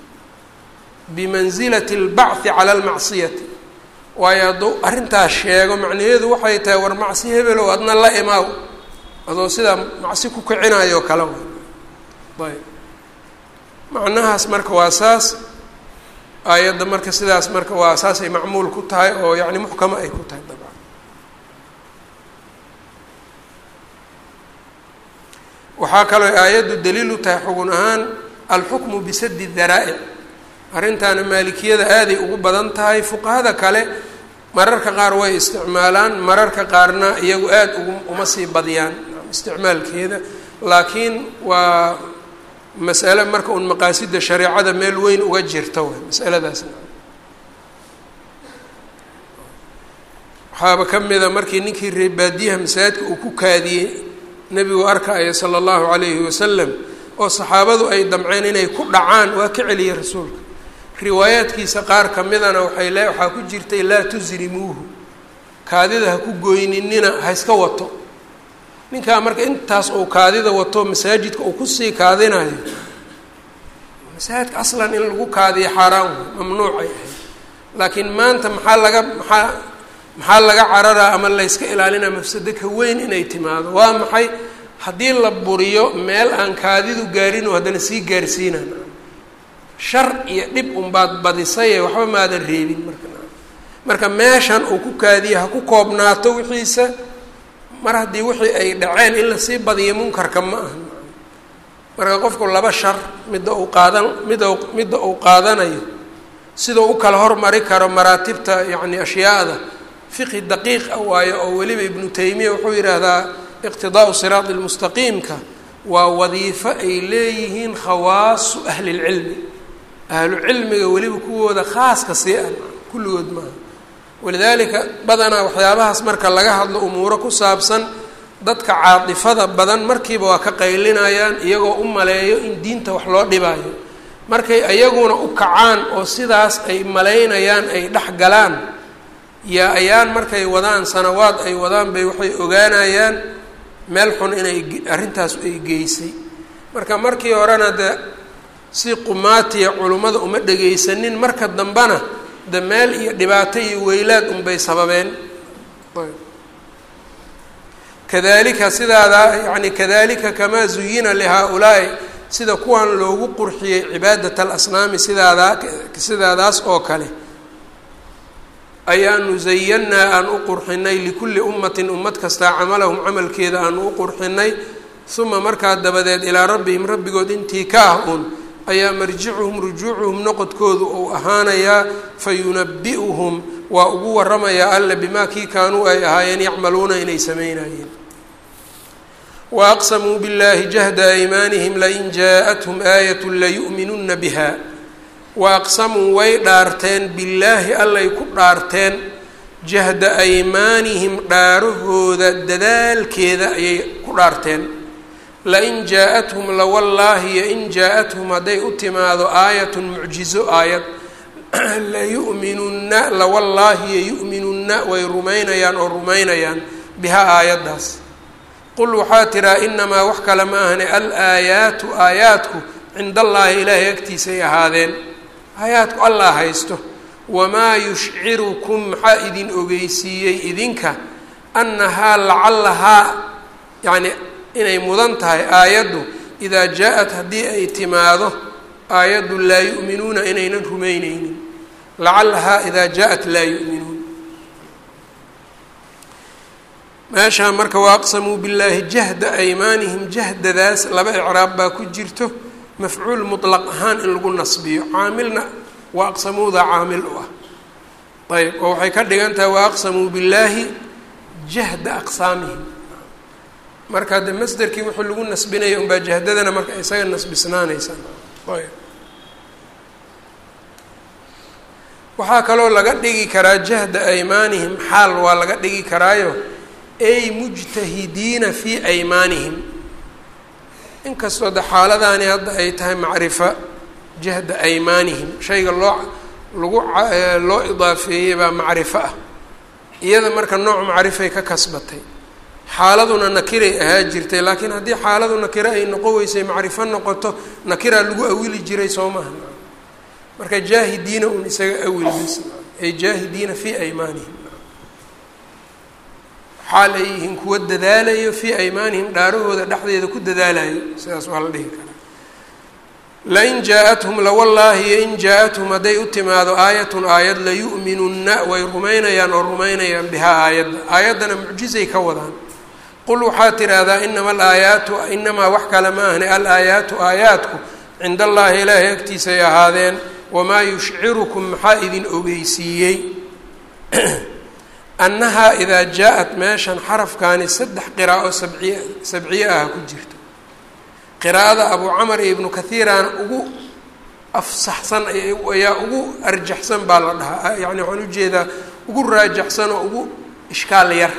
bimansilati اlbachi cala almacsiyati waayo hadduu arrintaas sheego macnaheedu waxay tahay war macsi hebelow adna la imaaw adoo sidaa macsi ku kicinayo kale ayb macnahaas marka waa saas aayadda marka sidaas marka waa saasay macmuul ku tahay oo yacni muxkamo ay ku tahay dabcan waxaa kaloo aayaddu daliil u tahay xugun ahaan alxukmu bisadi daraa'ic arrintaana maalikiyada aaday ugu badan tahay fuqahada kale mararka qaar way isticmaalaan mararka qaarna iyagu aada ugu uma sii badiyaan isticmaalkeeda laakiin waa masale marka un maqaasida shareecada meel weyn uga jirta way masaladaasna waxaaba ka mida markii ninkii reebaadiyaha masaajidka uu ku kaadiyey nebigu arkaya sala allahu calayhi wasalam oo saxaabadu ay damceen inay ku dhacaan waa ka celiyey rasuulka riwaayaadkiisa qaar ka midana waxay le waxaa ku jirtay laa tusrimuuhu kaadida ha ku goyninina ha iska wato ninkaa marka intaas uu kaadida wato masaajidka uu kusii kaadinayo masaajidka aslan in lagu kaadiyo xaaraan wey mamnuucay ahayd laakiin maanta maxaa laga maxaa maxaa laga cararaa ama layska ilaalinaa mafsado ka weyn inay timaado waa maxay haddii la buriyo meel aan kaadidu gaarinoo haddana sii gaarsiinan shar iyo dhib unbaad badisaye waxba maadan reebin marka marka meeshan uu ku kaadiyo ha ku koobnaato wixiisa mar haddii wixii ay dhaceen in lasii badiyo munkarka ma aha marka qofku laba shar midda uu qaadan midda midda uu qaadanayo sidau u kala hormari karo maraatibta yacni ashyaada fiqhi daqiiq ah waayo oo weliba ibnu taymiya wuxuu yidhaahdaa iqtidaau siraadi lmustaqiimka waa wadiifo ay leeyihiin khawaasu ahlilcilmi ahlu cilmiga weliba kuwooda khaaska sii ah kulligood maaha walidaalika badanaa waxyaabahaas marka laga hadlo umuuro ku saabsan dadka caatifada badan markiiba waa ka qaylinayaan iyagoo u maleeyo in diinta wax loo dhibaayo markay ayaguna u kacaan oo sidaas ay malaynayaan ay dhex galaan yaa ayaan markay wadaan sanawaad ay wadaan bay waxay ogaanayaan meel xun inay arrintaas ay geysay marka markii horena de si qumaatiya culummada uma dhegaysanin marka dambena de meel iyo dhibaato iyo weylaad unbay sababeen kadalika sidaadaa yani kadalika kamaa zuyina lihaa-ulaa'i sida kuwan loogu qurxiyey cibaadat alasnaami sidaadaa sidaadaas oo kale ayaanu zayannaa aan u qurxinay likulli ummatin ummad kastaa camalahum camalkeeda aanu u qurxinay uma markaa dabadeed ilaa rabbihim rabbigood intii ka ah uun ayaa marjicuhum rujuucuhum noqodkoodu uu ahaanayaa fa yunabi'uhum waa ugu waramayaa alle bimaa kii kaanuu ay ahaayeen yacmaluuna inay samaynayeen wa aqsamuu biاllahi jahda aymaanihim lain jaaءathum aayat layu'minuna biha wa aqsamuu way dhaarteen billaahi allay ku dhaarteen jahda aymaanihim dhaarahooda dadaalkeeda ayay ku dhaarteen lain jaa-athum lawallaahi yo-in jaa-athum hadday u timaado aayatun mucjizo aayad layu'minunna lawallaahi yo-yu'minunna way rumaynayaan oo rumaynayaan bihaa aayaddaas qul waxaa tiraa inamaa wax kale ma ahne al aayaatu aayaadku cinda allaahi ilaahay agtiisay ahaadeen aayaadku allah haysto wamaa yushcirukum maxaa idin ogeysiiyey idinka annahaa lacallahaa yacni inay mudan tahay aayaddu idaa jaa-at haddii ay timaado aayaddu laa yu'minuuna inaynan rumayneynin lacallahaa idaa jaa-at laa yu'minuun meeshaa marka waaqsamuu billaahi jahda aymaanihim jahdadaas laba icraab baa ku jirto mafcuul mutlaq ahaan in lagu nasbiyo caamilna waaqsamuuda caamil u ah ayb oo waxay ka dhigan tahay waaqsamuu billaahi jahda aqsaamihim marka de masderkii wuxuu lagu nasbinaya unbaa jahdadana marka isaga nasbisnaanaysa ayb waxaa kaloo laga dhigi karaa jahda aymaanihim xaal waa laga dhigi karaayo ay mujtahidiina fii aymaanihim inkastoo de xaaladaani hadda ay tahay macrifa jahda aymaanihim shayga loo lagu loo idaafeeyey baa macrifo ah iyada marka nooc macrifay ka kasbatay xaaladuna nakiray ahaa jirtay laakiin haddii xaaladu nakiro ay noqon weysay macrifo noqoto nakiraa lagu awili jiray soo maha marka jaahidiina un isaga awilbis ay jaahidiina fii aymaanihim xaal ay yihiin kuwa dadaalayo fii aymaanihim dhaarahooda dhexdeeda ku dadaalayo sidaas waa la dhihi karaa lain jaa-athum lawallaahi in jaa-athum hadday u timaado aayatun aayad layu'minunna way rumaynayaan oo rumaynayaan bihaa aayadda aayaddana mucjizay ka wadaan qul waxaad tidhaahdaa inama alaayaatu inamaa wax kale ma ahni al aayaatu aayaadku cinda allaahi ilaahay agtiisay ahaadeen wamaa yushcirukum maxaa idin ogeysiiyey annahaa idaa jaa-at meeshan xarafkaani saddex qiraa'o sabciy sabciye ah ku jirto qiraa'ada abuu camar iyo ibnu kathiirana ugu afsaxsan ayaa ugu arjaxsan baa la dhahaa yacni waxaan ujeedaa ugu raajaxsan oo ugu ishkaal yar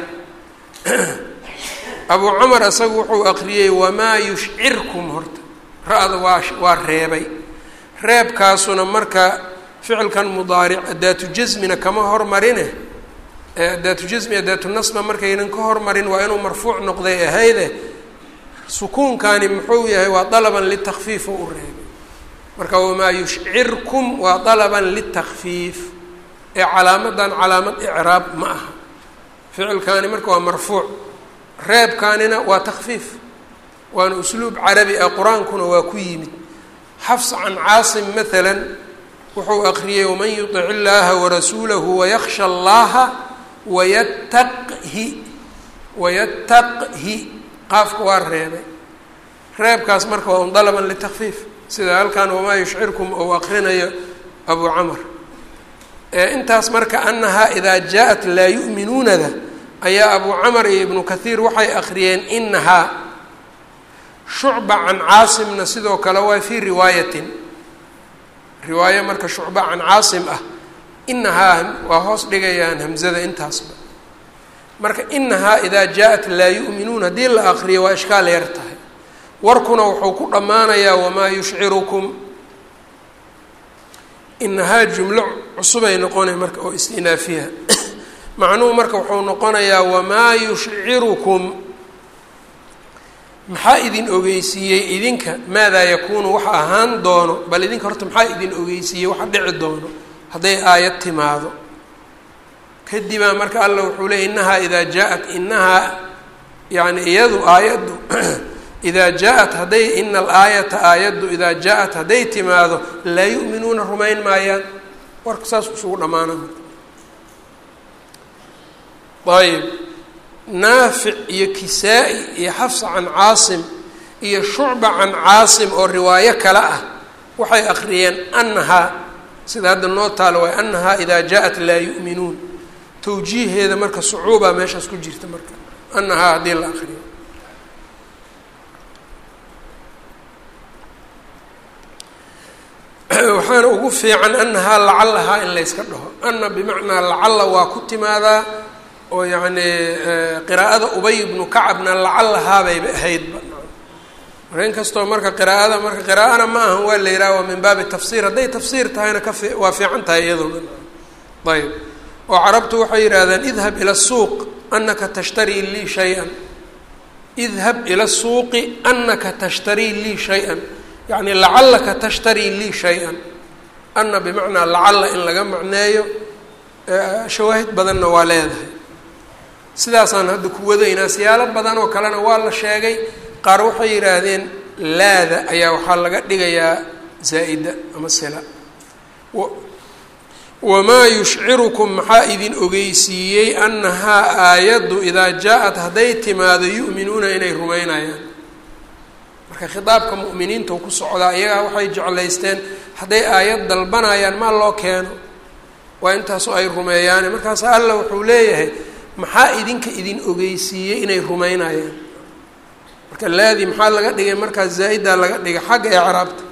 abuu camar isagu wuxuu aqriyey wamaa yushcirkum horta ra-da waa waa reebay reebkaasuna marka ficilkan mudaaric adaatu jasmina kama hormarine adaatu jasmi adaatu nasba markaynan ka hormarin waa inuu marfuuc noqday ahayde sukuunkani muxuu yahay waa dalaban litakfiif oo u reebay marka wamaa yushcirkum waa dalaban litakfiif ee calaamadan calaamad icraab ma aha ficilkaani marka waa marfuuc reebkaanina waa takfiif waana usluub carabi ah qur-aankuna waa ku yimid xafs can caasim maala wuxuu aqriyey waman yutic illaaha warasuulahu wayaksha allaha wayataqhi wayataqhi qaafka waa reebay reebkaas marka waa un dalaban litakfiif sida halkan wamaa yushcirkum ou aqrinayo abuu camar intaas marka annahaa idaa jaa-at laa yu'minuunada ayaa abu camar iyo ibnu kathiir waxay akhriyeen inahaa shucba can caasimna sidoo kale waa fii riwaayatin riwaayo marka shucba can caasim ah inahaa waa hoos dhigayaan hamzada intaasba marka inahaa idaa jaa-at laa yu'minuun haddii la akriyo waa ishkaal yar tahay warkuna wuxuu ku dhammaanayaa wamaa yushcirukum inahaa jumlo cusubay noqonay marka oo istinaafiha macnuhu marka wuxuu noqonayaa wamaa yushcirukum maxaa idin ogeysiiyey idinka maadaa yakuunu waxa ahaan doono bal idinka horta maxaa idin ogeysiiyey waxa dhici doono hadday aayad timaado kadibaa marka alla wuxuu leeyay inahaa idaa jaa-at inahaa yani iyadu aayaddu idaa jaa-at hadday ina alaayata aayaddu idaa jaa-at hadday timaado laa yu'minuuna rumayn maayaan warka saas isugu dhammaana ayb naafic iyo kisaa-i iyo xafsa can caasim iyo shucba can caasim oo riwaayo kale ah waxay akhriyeen annahaa sida hadda noo taalo waay annahaa idaa jaa-at laa yu'minuun tawjiiheeda marka sucuubaa meeshaas ku jirta marka annahaa haddii la akriyo waxaana ugu fiican annahaa lacallahaa in layska dhaho anna bimacnaa lacalla waa ku timaadaa oo yacni qiraa'ada ubay ibnu kacabna lacallahaabeyba ahaydba marka in kastoo marka qiraa'ada marka qiraa'ana ma ahan waa la yidhaha waa min baabi tafsiir hadday tafsiir tahayna ka fi waa fiican tahay iyaduna ayb oo carabtu waxay yidhaahdaan idhab ila suuq anaka tashtarii lii shay-an idhab ila suuqi anaka tashtarii lii shay-an yacni lacallaka tashtarii lii shay-an anna bimacnaa lacalla in laga macneeyo shawaahid badanna waa leedahay sidaasaan hadda ku wadaynaa siyaalo badan oo kalena waa la sheegay qaar waxay yidhaahdeen laada ayaa waxaa laga dhigayaa zaa'ida ama sila wamaa yushcirukum maxaa idin ogeysiiyey annahaa aayaddu idaa jaa-at hadday timaado yu'minuuna inay rumaynayaan marka khitaabka mu'miniinta ku socdaa iyagaa waxay jeclaysteen hadday aayad dalbanayaan maa loo keeno waa intaasoo ay rumeeyaane markaas alla wuxuu leeyahay maxaa idinka idin ogeysiiyey inay rumaynayaan marka laadii maxaa laga dhigay markaas zaa-idaa laga dhigay xagga ecraabta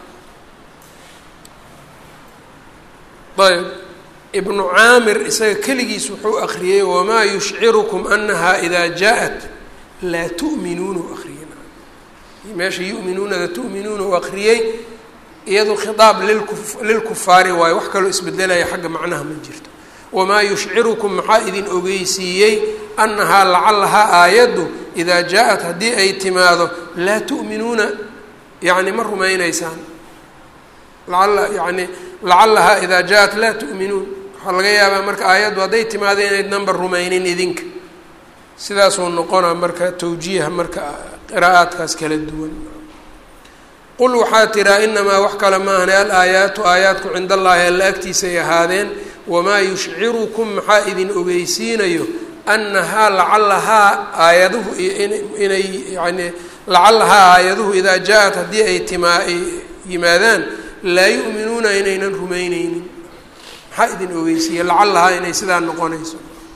ayb ibnu caamir isaga keligiis wuxuu akriyey wamaa yushcirukum anahaa idaa jaa-at laa tu'minuuna u akriyey meesha yu'minuunada tu'minuuna u akriyey iyadu khitaab lilku lilkufaari waayo wax kaloo isbedelaya xagga macnaha ma jirto wamaa yushcirukum maxaa idin ogeysiiyey annahaa lacallahaa aayaddu idaa jaa-at haddii ay timaado laa tu'minuuna yacni ma rumaynaysaan laala yani lacallahaa idaa jaa-at laa tu'minuun waxaa laga yaabaa marka aayaddu hadday timaado inaydnanba rumaynin idinka sidaasuu noqonaa marka tawjiiha marka qiraa'aadkaas kala duwan qul waxaa tiraa inamaa wax kale maahane al aayaatu aayaadku cinda allaahi alla agtiisay ahaadeen wamaa yushcirukum maxaa idin ogeysiinayo annahaa lacallahaa aayaduhu inay yani lacallahaa aayaduhu idaa jaa-at haddii ay timaa ay yimaadaan laa yu'minuuna inaynan rumayneynin maxaa idin ogeysiiya lacallahaa inay sidaa noqonayso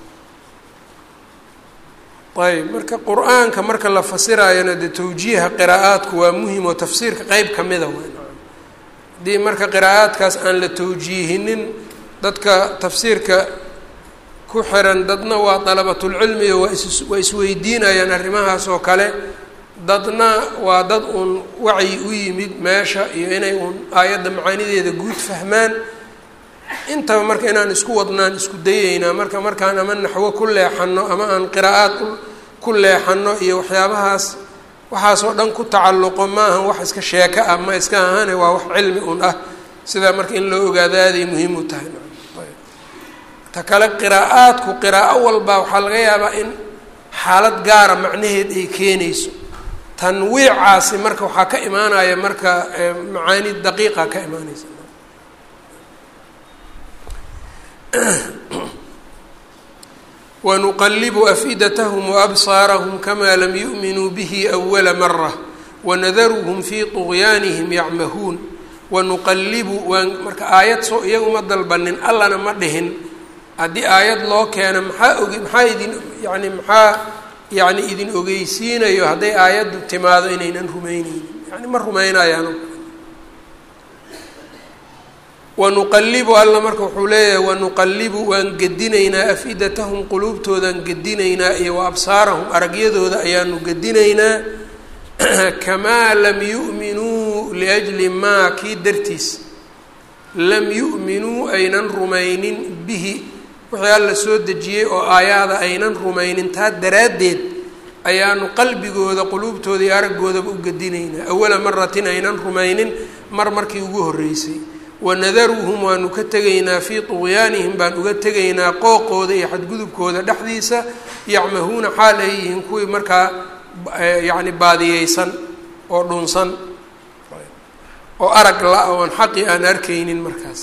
ayb marka qur-aanka marka la fasiraayona dee tawjiiha qiraa'aadku waa muhim oo tafsiirka qeyb ka mida w haddii marka qiraa'aadkaas aan la tawjiihinin dadka tafsiirka ku xiran dadna waa dalabatulcilmi oo waa is waa isweydiinayaan arrimahaas oo kale dadna waa dad uun wacyi u yimid meesha iyo inay uun aayadda macaanideeda guud fahmaan intaba marka inaan isku wadnaan isku dayeynaa marka markaan ama naxwo ku leexano ama aan qiraa'aad ku leexano iyo waxyaabahaas waxaasoo dhan ku tacalluqo maahan wax iska sheeko ah ma iska ahane waa wax cilmi un ah sidaa marka in loo ogaado aaday muhiim u tahay ta kale qiraa'aadku qiraa'o walba waxaa laga yaabaa in xaalad gaara macnaheed ay keenayso tanwiicaasi marka waxaa ka imaanaya marka macaani daqiiqa ka imaanaysa wanuqalibu afidatahum waabsaarahum kamaa lam yu'minuu bihi awala mara wanadaruhum fii طugyaanihim yacmahuun wanuqalibu waan marka aayad soo iyaguma dalbanin allana ma dhihin haddii aayad loo keeno maxaa oge maxaa idin yani maxaa yani idin ogeysiinayo hadday aayaddu timaado inaynan rumeyneynin yani ma rumeynayaan wanuqalibu alla marka wuxuu leeyahay wanuqalibu waan gedinaynaa af-idatahum quluubtoodaan gedinaynaa iyo wa absaarahum aragyadooda ayaanu gedinaynaa kamaa lam yu'minuu liajli maa kii dartiis lam yu'minuu aynan rumaynin bihi wixii alla soo dejiyey oo aayaada aynan rumaynin taa daraaddeed ayaanu qalbigooda quluubtooda iyo araggoodaba u gedinaynaa awala maratin aynan rumaynin mar markii ugu horreysay wanadaruuhum waanu ka tegaynaa fii tuqyaanihim baan uga tegaynaa qooqooda iyo xadgudubkooda dhexdiisa yacmahuuna xaal ay yihiin kuwii markaa yacni baadiyeysan oo dhunsan oo arag la- oon xaqi aan arkaynin markaas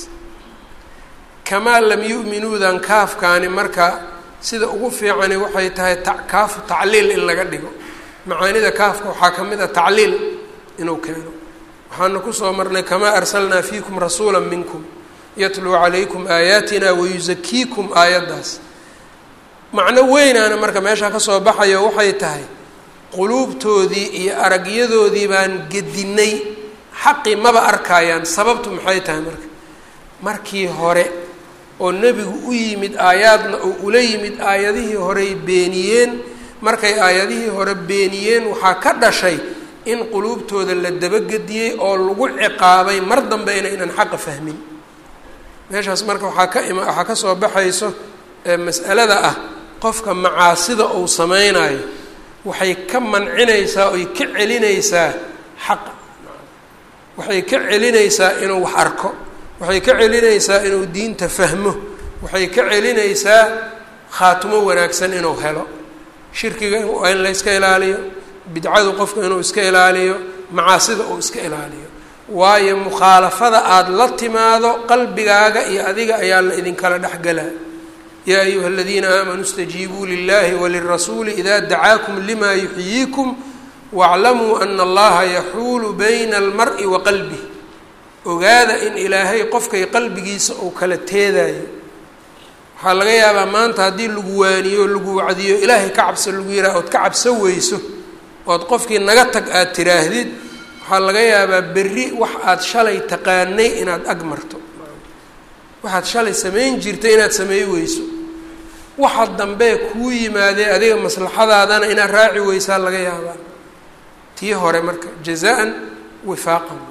kamaa lam yu'minuudan kaafkaani marka sida ugu fiicani waxay tahay ta kaafu tacliil in laga dhigo macaanida kaafka waxaa ka mid a tacliil inuu keeno waxaana kusoo marnay kamaa arsalnaa fiikum rasuula minkum yatluu calaykum aayaatina wayusakiikum aayaddaas macno weynaana marka meeshaa kasoo baxayo waxay tahay quluubtoodii iyo aragyadoodii baan gedinay xaqii maba arkaayaan sababtu maxay tahay marka markii hore oo nebigu u yimid aayaadna oo ula yimid aayadihii horey beeniyeen markay aayadihii hore beeniyeen waxaa ka dhashay in quluubtooda la dabagediyey oo lagu ciqaabay mar dambe inaynan xaqa fahmin meeshaas marka waxaa ka ima waxaa ka soo baxayso mas'alada ah qofka macaasida uu sameynayo waxay ka mancinaysaa oy ka celinaysaa xaqa waxay ka celinaysaa inuu wax arko waxay ka celinaysaa inuu diinta fahmo waxay ka celinaysaa khaatimo wanaagsan inuu helo shirkiga waa in la yska ilaaliyo bidcadu qofka inuu iska ilaaliyo macaasida uu iska ilaaliyo waayo mukhaalafada aada la timaado qalbigaaga iyo adiga ayaa la idinkala dhexgelaa yaa ayuha aladiina aamanuu istajiibuu lilahi walirasuuli ida dacaakum lima yuxyiikum waaclamuu ana allaha yaxuulu bayna almari wa qalbih ogaada in ilaahay qofkay qalbigiisa uu kala teedayo waxaa laga yaabaa maanta haddii lagu waaniyo lagu wacdiyo ilaahay ka cabso lagu yihah ood ka cabso weyso ood qofkii naga tag aada tiraahdid waxaa laga yaabaa berri wax aada shalay taqaanay inaad ag marto waxaad shalay samayn jirtay inaad sameey weyso waxa dambee kuu yimaadee adiga maslaxadaadana inaad raaci weysaa laga yaabaa tii hore marka jazaan wifaaqan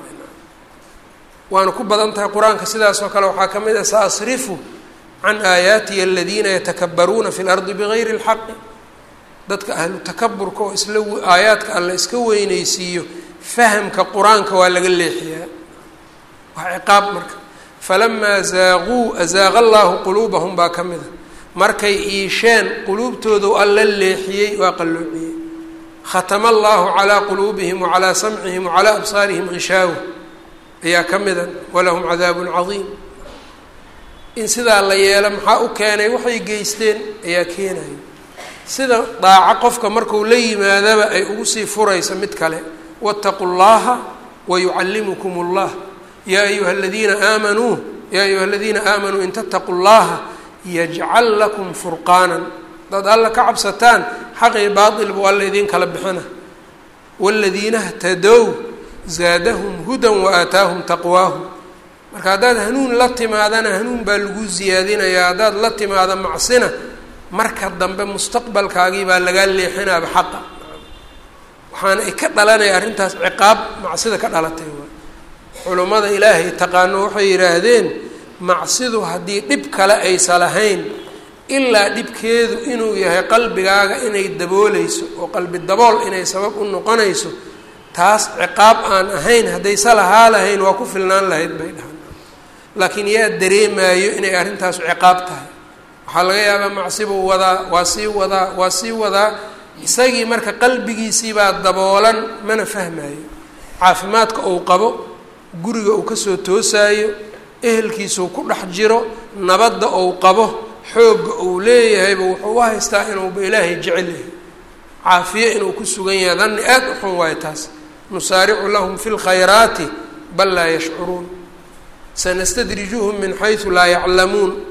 waana ku badan tahay qur-aanka sidaas oo kale waxaa ka mid ah sa asrifu can aayaatiya aladiina yatakabaruuna fi lardi bigayri اlxaqi dadka ahlu takaburka oo isla aayaadka alla iska weyneysiiyo fahamka qur-aanka waa laga leexiyaa waa ciqaab marka falamaa zaaquu azaaqa allaahu quluubahum baa ka mid a markay iisheen quluubtoodu alla leexiyey waa qalloociyey khatama allahu calaa quluubihim wacalaa samcihim wacalaa absaarihim gishaawa ayaa ka mida walahum cadaabun cadiim in sidaa la yeelo maxaa u keenay waxay geysteen ayaa keenaya sida daaco qofka marku la yimaadaba ay ugu sii furayso mid kale waataquu llaha wayucallimukum اllah yaa ayuha aladiina aamanuu yaa ayuha aladiina aamanuu in tattaquu llaha yajcal lakum furqaanan dad alla ka cabsataan xaqii baail buu alla idiin kala bixina waaladiina htadow zaadahum hudan waaataahum taqwaahum marka haddaad hanuun la timaadana hanuun baa lagu siyaadinayaa haddaad la timaado macsina marka dambe mustaqbalkaagii baa lagaa leexinaaba xaqa waxaana ay ka dhalanaya arrintaas ciqaab macsida ka dhalatay waay culummada ilaahay taqaano waxay yidhaahdeen macsidu haddii dhib kale aysa lahayn ilaa dhibkeedu inuu yahay qalbigaaga inay dabooleyso oo qalbi dabool inay sabab u noqonayso taas ciqaab aan ahayn haddaysa lahaa lahayn waa ku filnaan lahayd bay dhahan laakiin yaa dareemaayo inay arrintaas ciqaab tahay waxaa laga yaabaa macsibuu wadaa waa sii wadaa waa sii wadaa isagii marka qalbigiisiibaa daboolan mana fahmaayo caafimaadka uu qabo guriga uu kasoo toosaayo ehelkiisuu ku dhex jiro nabadda uu qabo xoogga uu leeyahayba wuxuu u haystaa inuuba ilaahay jecel yahay caafiye inuu ku sugan yahay danni aad u xun waayo taas nusaaricu lahum fi lkhayraati bal laa yashcuruun sanastadrijuhum min xaysu laa yaclamuun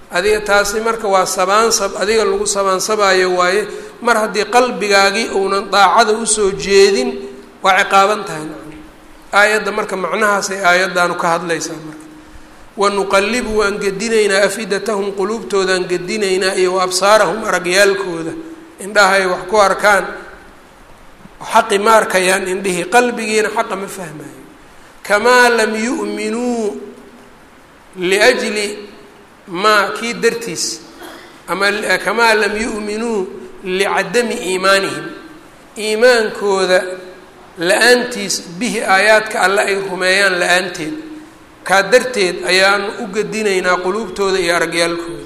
adiga taasi marka waa sabaansab adiga lagu sabaansabayo waaye mar haddii qalbigaagii uunan daacada usoo jeedin waa ciqaaban tahay aayadda marka macnahaasay aayaddaanu ka hadlaysaa marka wanuqallibu waan gedinaynaa afidatahum quluubtoodaan gedinaynaa iyo wa absaarahum aragyaalkooda indhahay wax ku arkaan xaqi ma arkayaan indhihii qalbigiina xaqa ma fahmayo kamaa lam yu'minuu liajli maa kii dartiis ama kamaa lam yu'minuu licadami iimaanihim iimaankooda la-aantiis bihi aayaadka alle ay rumeeyaan la-aanteed kaa darteed ayaanu u gedinaynaa quluubtooda iyo aragyaalkooda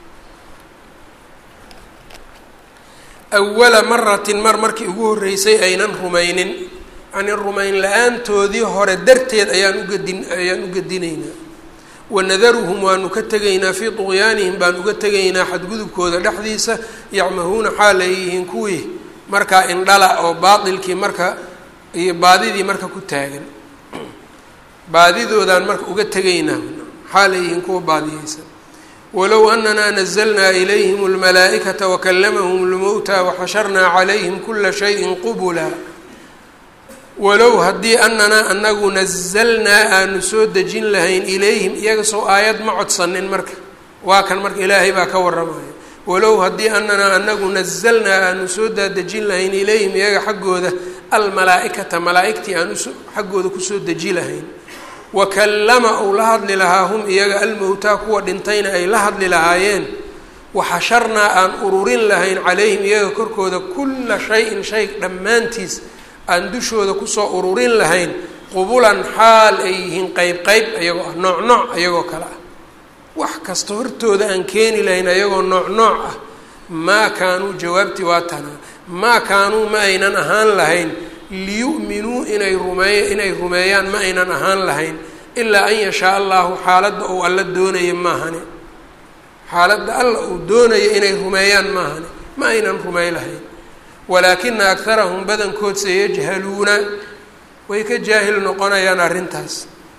awala maratin mar markii ugu horreysay aynan rumaynin yani rumayn la-aantoodii hore darteed ayaan ugedin ayaan u gedinaynaa wanadaruhum waanu ka tegaynaa fii tuqyaanihim baan uga tegaynaa xadgudubkooda dhexdiisa yacmahuuna xaal ay yihiin kuwii markaa indhala oo baatilkii marka iyo baadidii marka ku taagan baadidoodaan marka uga tegaynaa xaal ay yihiin kuwa baadiyeysan walow anana nazlnaa ilayhim اlmalaa'ikata wakalamahum اlmowta waxasharnaa calayhim kula shayin qubula walow haddii ananaa anagu nazalnaa aanu soo dejin lahayn ilayhim iyaga soo aayad ma codsanin marka waa kan marka ilaahay baa ka waramaya walow haddii ananaa anagu nazalnaa aanu soo daadejin lahayn ilayhim iyaga xaggooda almalaa-ikata malaa-igtii aan us xaggooda kusoo deji lahayn wakallama uu la hadli lahaa hum iyaga almowtaa kuwa dhintayna ay la hadli lahaayeen waxasharnaa aan ururin lahayn calayhim iyaga korkooda kulla shay-in shay dhammaantiis aan dushooda kusoo ururin lahayn qubulan xaal ay yihiin qeyb qeyb ayagoo ah nooc nooc ayagoo kale ah wax kasta hortooda aan keeni lahayn ayagoo nooc nooc ah maa kaanuu jawaabtii waa tanaa maa kaanuu ma aynan ahaan lahayn liyu'minuu inay rumeey inay rumeeyaan ma aynan ahaan lahayn ilaa an yashaa allahu xaaladda uu alla doonaya maahane xaaladda alla uu doonaya inay rumeeyaan maahane ma aynan rumey lahayn walaakina akarahum badankood sayajhaluuna way ka jaahil noqonayaan arrintaas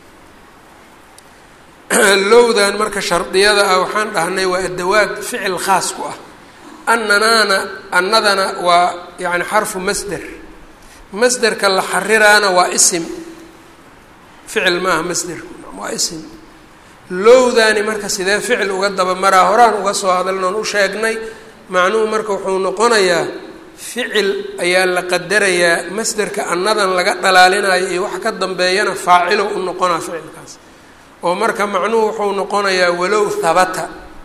lowdan marka shardiyada ah waxaan dhahnay waa adawaad ficil khaas ku ah annanaana annadana waa yani xarfu masder masderka la xariraana waa isim ficil maaha masderku waa isim lowdaani marka sidee ficil uga dabamaraa horaan uga soo hadalnoon u sheegnay macnuhu marka wuxuu noqonayaa ficil ayaa la qadarayaa masderka annadan laga dhalaalinayo iyo wax ka dambeeyana faacilo u noqonaa ficilkaas oo marka macnuhu wuxuu noqonayaa walow habata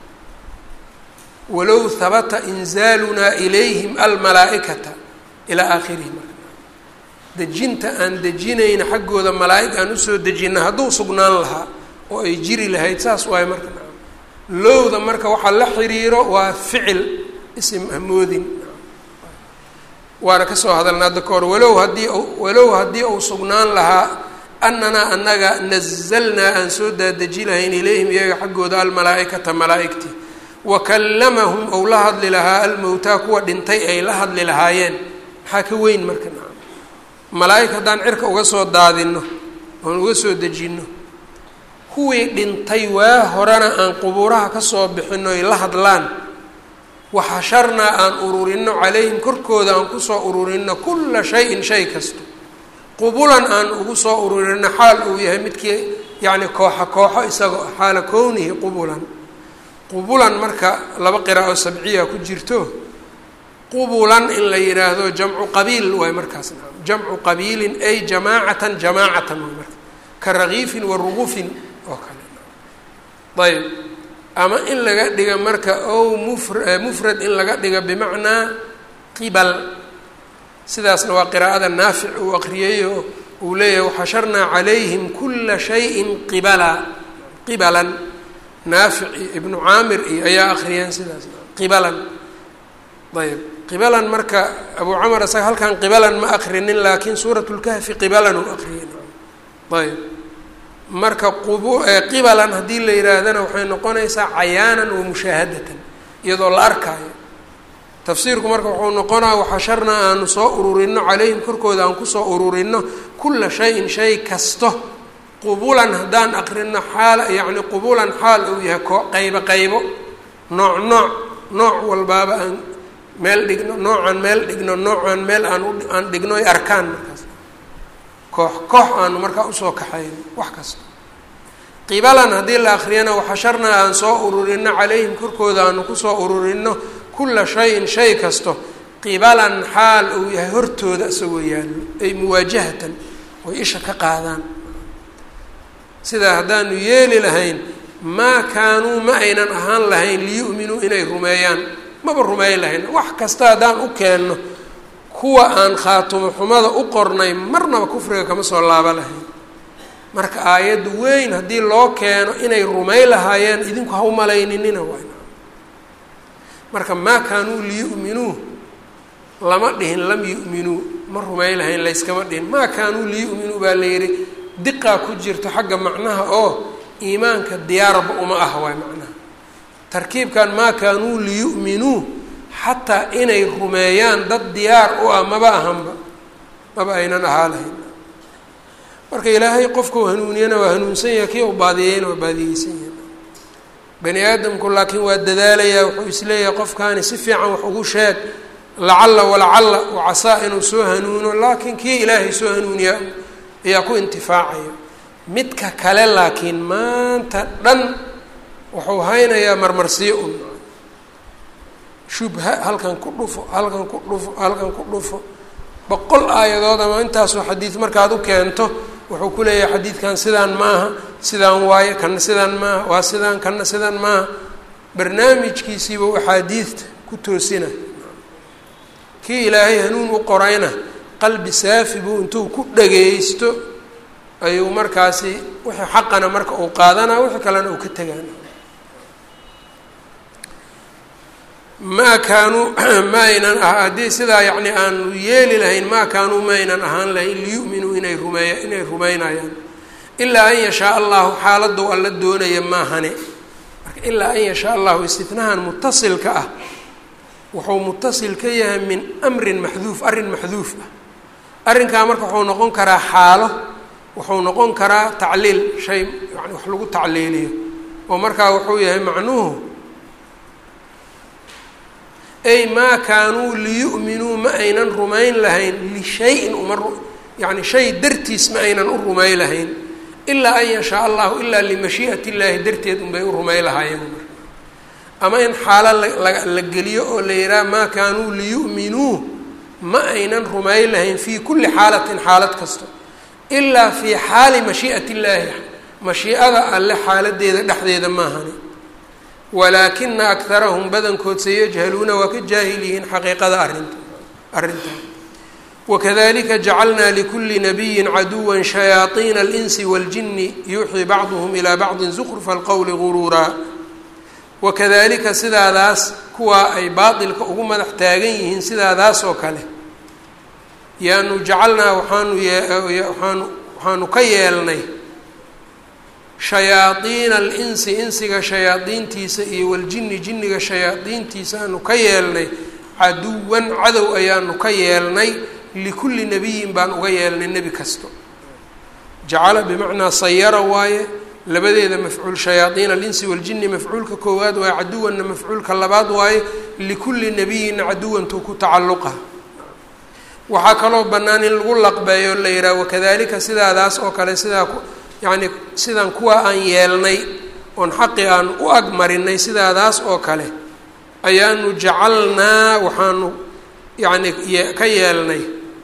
walow habata inzaalunaa ilayhim almalaa-ikata ilaa aakhirihi marka dejinta aan dejinayna xaggooda malaa-ig aan usoo dejina hadduu sugnaan lahaa oo ay jiri lahayd saas waayo marka lowda marka waxaa la xiriiro waa ficil isim hamoodin waana kasoo hadalna hadda ka hor walow haddii walow haddii uu sugnaan lahaa ananaa annaga nazalnaa aan soo daadeji lahayn ilayhim iyaga xaggooda almalaa-ikata malaa-igtii wa kallamahum ou la hadli lahaa almowtaa kuwa dhintay ay la hadli lahaayeen maxaa ka weyn marka malaa-ig haddaan cirka uga soo daadinno oon uga soo dejinno kuwii dhintay waa horena aan qubuuraha kasoo bixino ay la hadlaan waxasharnaa aan ururinno calayhim korkooda aan kusoo ururinno kulla shayin shay kasto qubulan aan ugu soo ururinno xaal uu yahay midkii yacni kooxo kooxo isagoo xaala kownihi qubulan qubulan marka laba qira oo sabciya ku jirto qubulan in la yidhaahdo jamcu qabiil waay markaas jamcu qabiilin ay jamaacatan jamaacatan waay marka ka rakiifin wa rugufin oo kale ayb ama in laga dhiga marka ow mufr mufrad in laga dhiga bimacnaa qibal sidaasna waa qiraa'ada naafic uu aqriyeyo uu leeyahay waxasharnaa calayhim kula shayin qibala qibalan naafic iyo ibnu caamir iyo ayaa akriyeen sidaas qibalan ayb qibalan marka abu camar isaga halkan qibalan ma akrinin laakiin suurat lkahfi qibalan uu akriyey ayb marka qub qibalan haddii la yihaahdana waxay noqonaysaa cayaanan wa mushaahadatan iyadoo la arkaayo tafsiirku marka wuxuu noqonaa waxasharnaa aanu soo ururino calayhim korkooda aan kusoo ururino kula shayin shay kasto qubulan haddaan akrino xaal yacni qubulan xaal uu yahay ko qaybo qaybo nooc nooc nooc walbaaba aan meel dhigno noocaan meel dhigno noocaan meel aan aan dhigno ay arkaan markaas koox koox aanu markaa usoo kaxayno wax kasta qibalan haddii la akriyana waxasharnaa aan soo ururino calayhim korkooda aanu kusoo ururino kulla shayin shay kasto qibalan xaal uu yahay hortooda isagoo yaallo ay muwaajahatan oy isha ka qaadaan sidaa haddaanu yeeli lahayn maa kaanuu ma aynan ahaan lahayn liyu'minuu inay rumeeyaan maba rumeyn lahayn wax kasta haddaan u keenno kuwa aan khaatumo xumada u qornay marnaba kufriga kama soo laaba lahayn marka aayadda weyn haddii loo keeno inay rumey lahaayeen idinku ha u malayninina waay marka maa kaanuu liyu'minuu lama dhihin lam yu'minuu ma rumey lahayn layskama dhihin maa kaanuu liyu'minuu baa la yidhi diqaa ku jirto xagga macnaha oo iimaanka diyaarba uma ah waay macnaha tarkiibkan maa kaanuu liyu'minuu xataa inay rumeeyaan dad diyaar u ah maba ahanba maba aynan ahaa lahayn marka ilaahay qofkau hanuuniyana waa hanuunsan yahay kii u baadiyeyna waa baadiyeysan yahay bani aadamku laakiin waa dadaalayaa wuxuu isleeyahay qofkaani si fiican wax ugu sheeg lacalla walacalla wacasaa inuu soo hanuuno laakiin kii ilaahay soo hanuuniyaa ayaa ku intifaacaya midka kale laakiin maanta dhan wuxuu haynayaa marmarsiyo un shubha halkan ku dhufo halkan ku dhufo halkan ku dhufo boqol aayadood ama intaasoo xadiid markaad u keento wuxuu ku leeyahay xadiidkan sidaan maaha sidaan waaye kana sidaan maaha waa sidaan kana sidaan maaha barnaamijkiisiiba axaadiidta ku toosina kii ilaahay hanuun u qorayna qalbi saafi buu intuu ku dhagaysto ayuu markaasi wixii xaqana marka uu qaadanaa wixii kalena uu ka tegaana maa kaanuu ma aynan ah haddii sidaa yacni aanu yeeli lahayn maa kaanuu ma aynan ahaan lahayn liyu'minuu inay rumeeya inay rumeynayaan ilaa an yashaa allahu xaaladou alla doonaya maahane marka ilaa an yashaa allahu istinahan mutasilka ah wuxuu mutasil ka yahay min amrin maxduuf arrin maxduuf ah arrinkaa marka wuxuu noqon karaa xaalo wuxuu noqon karaa tacliil shay yani wax lagu tacliiliyo oo markaa wuxuu yahay macnuhu ay maa kaanuu liyu'minuu ma aynan rumayn lahayn lishayin uma yani shay dartiis ma aynan u rumay lahayn ilaa an yashaa allahu ilaa limashii'at illaahi darteed unbay u rumay lahaayeen ama in xaalo la geliyo oo la yidhaha maa kaanuu liyu'minuu ma aynan rumay lahayn fii kulli xaalatin xaalad kasto ilaa fii xaali mashii'at illaahi mashiicada alle xaaladeeda dhexdeeda maahani walaakina akarahum badankood sayajhaluuna waa ka jaahil yihiin xaqiiqada arinta arrintaa wakadalika jacalnaa likuli nabiyi caduwa shayaaiina alinsi waاljini yuuxii bacduhm ilaa bacdi zukrufa alqowli guruuraa wakadalika sidaadaas kuwaa ay baatilka ugu madax taagan yihiin sidaadaas oo kale yaanu jacalnaa waxaanu yewaanu waxaanu ka yeelnay shayaadiina alinsi insiga shayaadiintiisa iyo waljini jinniga shayaadiintiisa aanu ka yeelnay caduwan cadow ayaanu ka yeelnay likulli nabiyin baan uga yeelnay nebi kasto jacala bimacnaa sayara waaye labadeeda mafcuul shayaadiin alinsi waljini mafcuulka koowaad waaye caduwanna mafcuulka labaad waaye likulli nabiyin caduwantuu ku tacalluqa waxaa kaloo bannaan in lagu laqbeeyo la yidhaha wakadalika sidaadaas oo kale sidaa yacni sidaan kuwa aan yeelnay oon xaqi aan u agmarinay sidaadaas oo kale ayaanu jacalnaa waxaanu yacni ka yeelnay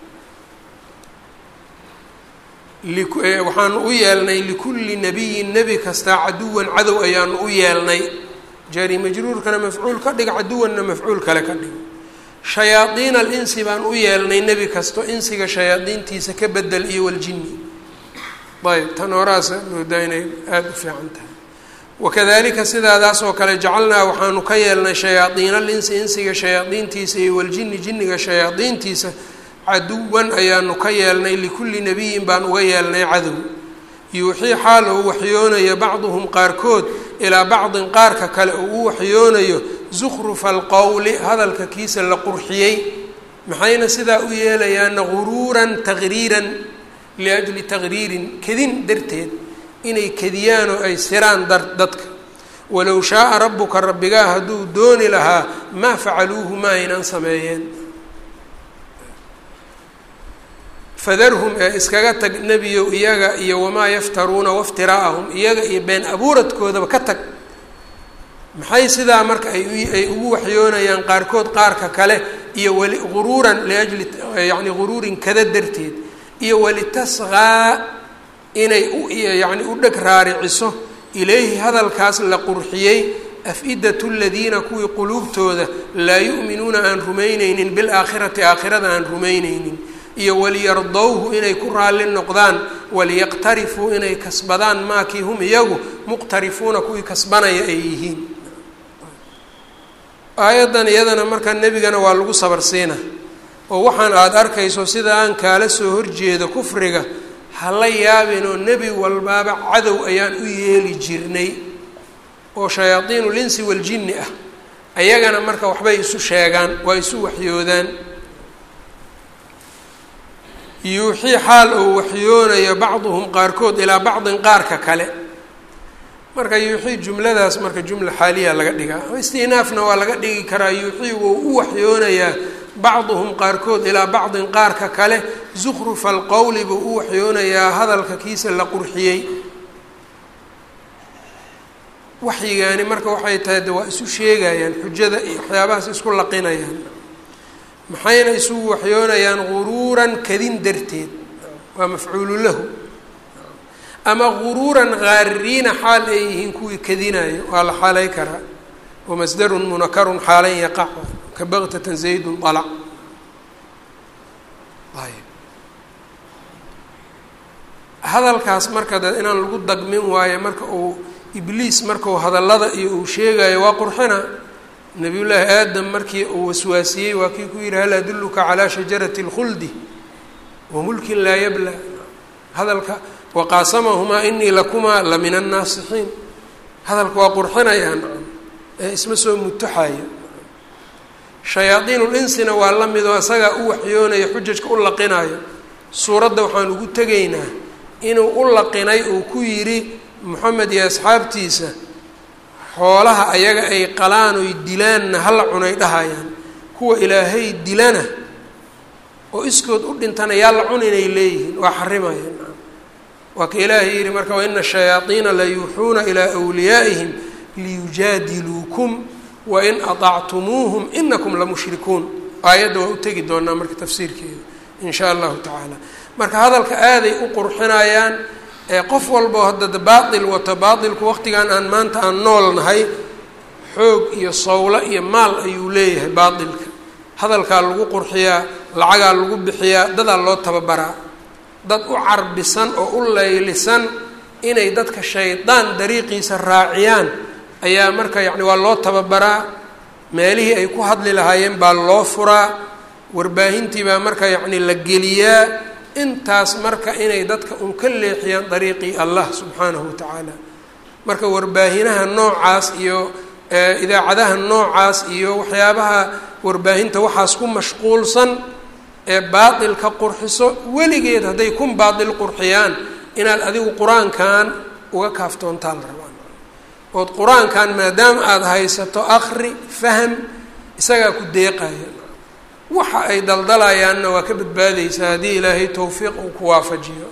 waxaanu u yeelnay likulli nabiyin nebi kastaa caduwan cadow ayaanu u yeelnay jaari majruurkana mafcuul ka dhig caduwanna mafcuul kale ka dhig shayaadiina alinsi baan u yeelnay nebi kasto insiga shayaadiintiisa ka bedel iyo waljini ayb tan horaasa moodaa inay aada u fiican tahay wakadalika sidaadaas oo kale jacalnaa waxaanu ka yeelnay shayaadiina alinsi insiga shayaadiintiisa iyo waljini jinniga shayaadiintiisa caduwan ayaanu ka yeelnay likulli nabiyin baan uga yeelnay cadow yuuxii xaal uu waxyoonayo bacduhum qaarkood ilaa bacdin qaarka kale uu u waxyoonayo zukrufa alqowli hadalka kiisa la qurxiyey maxayna sidaa u yeelayaana guruuran taqriiran liajli taqriirin kedin darteed inay kediyaan oo ay siraan dar dadka walow shaaa rabbuka rabbigaa hadduu dooni lahaa maa facaluuhu ma aynan sameeyeen fadarhum ee iskaga tag nebiyow iyaga iyo wamaa yaftaruuna waftiraa'ahum iyaga iyo been abuuradkoodaba ka tag maxay sidaa marka ayay ugu waxyoonayaan qaarkood qaarka kale iyo wali guruuran liajli yacni guruurin kada darteed iyo walitasqaa inay u yacni u dheg raariciso ilayhi hadalkaas la qurxiyey af-idatu ladiina kuwii quluubtooda laa yu'minuuna aan rumayneynin bilaakhirati aakhirada aan rumayneynin iyo waliyardowhu inay ku raalli noqdaan waliyaqtarifuu inay kasbadaan maakii hum iyagu muqtarifuuna kuwii kasbanaya ay yihiin aayaddan iyadana markaa nebigana waa lagu sabarsiina oo waxaan aada arkayso sida aan kaala soo horjeedo kufriga hala yaabin oo nebi walbaaba cadow ayaan u yeeli jirnay oo shayaadiinu linsi waljinni ah ayagana marka waxbay isu sheegaan waa isu waxyoodaan yuuxii xaal oo waxyoonayo bacduhum qaarkood ilaa bacdin qaarka kale marka yuuxii jumladaas marka jumla xaaliya laga dhigaa istinaafna waa laga dhigi karaa yuuxii wou u waxyoonayaa bacduhum qaarkood ilaa bacdin qaarka kale zukhrufa alqowli buu u waxyoonayaa hadalka kiisa la qurxiyey waxyigaani marka waxay tahay de waa isu sheegayaan xujada iyo waxyaabahaas isku laqinayaan maxayna isugu waxyoonayaan guruuran kadin darteed waa mafcuulu lahu ama guruuran gaaririina xaal ay yihiin kuwii kadinayo waa la xaalay karaa wamasdarun munakarun xaalan yaqac ka baktatan zaydun alac ayb hadalkaas marka de inaan lagu dagmin waayo marka uu ibliis markau hadallada iyo uu sheegayo waa qurxina nabiyullaahi aadam markii uu waswaasiyey waa kii ku yidhi hal adulluka calaa shajarati اlkhuldi wa mulkin laa yabla hadalka waqaasamahumaa inii lakumaa la min annaasixiin hadalka waa qurxinayaan ee isma soo mutuxayo shayaadiinulinsina waa la midoo isagaa u waxyoonaya xujajka u laqinayo suuradda waxaan ugu tegaynaa inuu u laqinay uu ku yidhi moxamed iyo asxaabtiisa xoolaha ayaga ay qalaan oy dilaanna hala cunay dhahayaan kuwa ilaahay dilana oo iskood u dhintana yaa la cun inay leeyihiin waa xarimayaan waa ka ilaahay yidhi marka waina ashayaaiina la yuuxuuna ilaa wliyaa'ihim liyujaadiluukum wain aطactumuuhum inakum lamushrikuun aayadda waa u tegi doonaa marka tafsiirkeeda in shaa allahu tacaala marka hadalka aaday u qurxinayaan ee qof walbao haddada baatil wato baatilku waqtigan aan maanta aan nool nahay xoog iyo sawlo iyo maal ayuu leeyahay baatilka hadalkaa lagu qurxiyaa lacagaa lagu bixiyaa dadaa loo tababaraa dad u carbisan oo u laylisan inay dadka shaydaan dariiqiisa raaciyaan ayaa marka yacni waa loo tababaraa meelihii ay ku hadli lahaayeen baa loo furaa warbaahintii baa marka yacni la geliyaa intaas marka inay dadka un ka leexiyaan dariiqii allah subxaanahu wa tacaala marka warbaahinaha noocaas iyo idaacadaha noocaas iyo waxyaabaha warbaahinta waxaas ku mashquulsan ee baatilka qurxiso weligeed hadday kun baatil qurxiyaan inaad adigu qur-aankan uga kaaftoontaa la rabaa ood qur-aankan maadaama aada haysato akri faham isagaa ku deeqaya waxa ay daldalayaanna waa ka badbaadeysaa haddii ilaahay towfiiq uu ku waafajiyo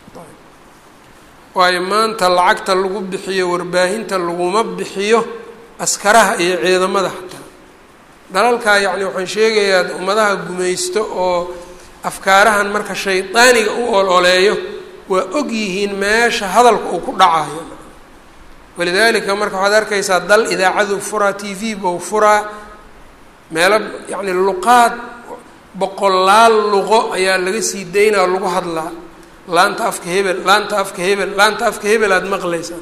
waayo maanta lacagta lagu bixiyo warbaahinta laguma bixiyo askaraha iyo ciidamada xataa dalalkaa yacni waxaan sheegayaa ummadaha gumaysto oo afkaarahan marka shaydaaniga u ololeeyo waa og yihiin meesha hadalka uu ku dhacayo walidaalika marka waxaad arkaysaa dal idaacadu furaa t v bou furaa meelo yacni luqaad boqolaal luqo ayaa laga sii daynaa lagu hadlaa laanta afka hebel laanta afka hebel laanta afka hebel aada maqlaysaa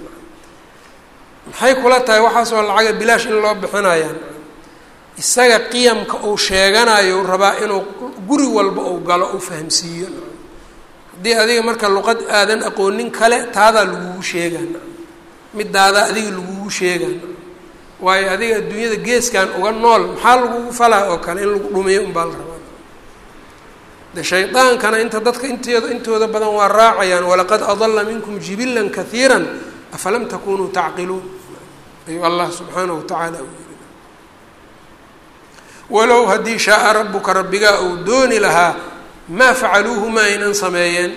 maxay kula tahay waxaasoo lacaga bilaash in loo bixinayaan isaga qiyamka uu sheeganayo rabaa inuu guri walba uu galo uu fahamsiiyo haddii adiga marka luqad aadan aqoonin kale taadaa lagugu sheegaan midaadaa adiga lagugu sheegaan waayo adiga adduunyada geeskan uga nool maxaa lagugu falaa oo kale in lagu dhumiyo unbaa la rabaa de shaydaankana inta dadka inteeda intooda badan waa raacayaan walaqad adala minkum jibilan kaiira afalam takunuu tacqiluun ayuu allah subxaanahu watacaala u yiri walow haddii shaaa rabuka rabbigaa uu dooni lahaa maa facaluuhu ma aynan sameeyeen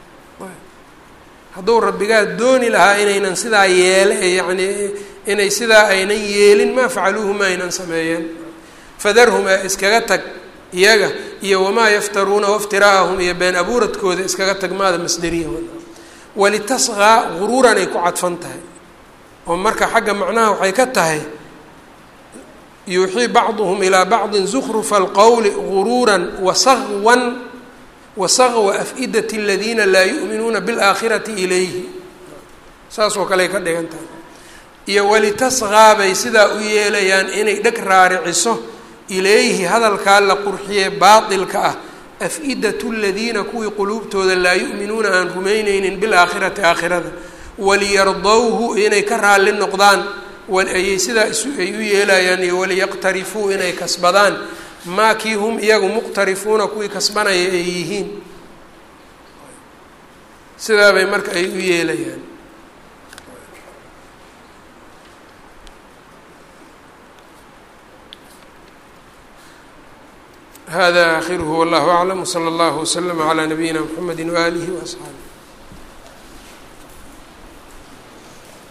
hadduu rabbigaa dooni lahaa inaynan sidaa yeele yacni inay sidaa aynan yeelin maa facaluuhu ma aynan sameeyeen fadarhum ee iskaga tag iyaga iyo wamaa yaftaruuna waftiraa'ahum iyo been abuuradkooda iskaga tag maada masderiya walitasqaa guruuran ay ku cadfan tahay oo marka xagga macnaha waxay ka tahay yuuxii bacduhum ilaa bacdin zukrufa alqowli guruuran wasaqwan wasaqwa af-idati aladiina laa yu'minuuna biاlaakhirati ilayhi saas oo kale ay ka dhigan tahay iyo walitasqaa bay sidaa u yeelayaan inay dheg raariciso ilayhi hadalkaa la qurxiyee baatilka ah af-idatu ladiina kuwii quluubtooda laa yu'minuuna aan rumayneynin bilaakhirati aakhirada waliyardowhu inay ka raalli noqdaan ayay sidaa ay u yeelayaan iyo waliyaqtarifuu inay kasbadaan maa kii hum iyagu muqtarifuuna kuwii kasbanaya ay yihiin sidaa bay marka ay u yeelayaan hada akhiruhu wallahu aclam wsala allahu waslama calaa nabiyina mxamedi waaalihi waasxaabih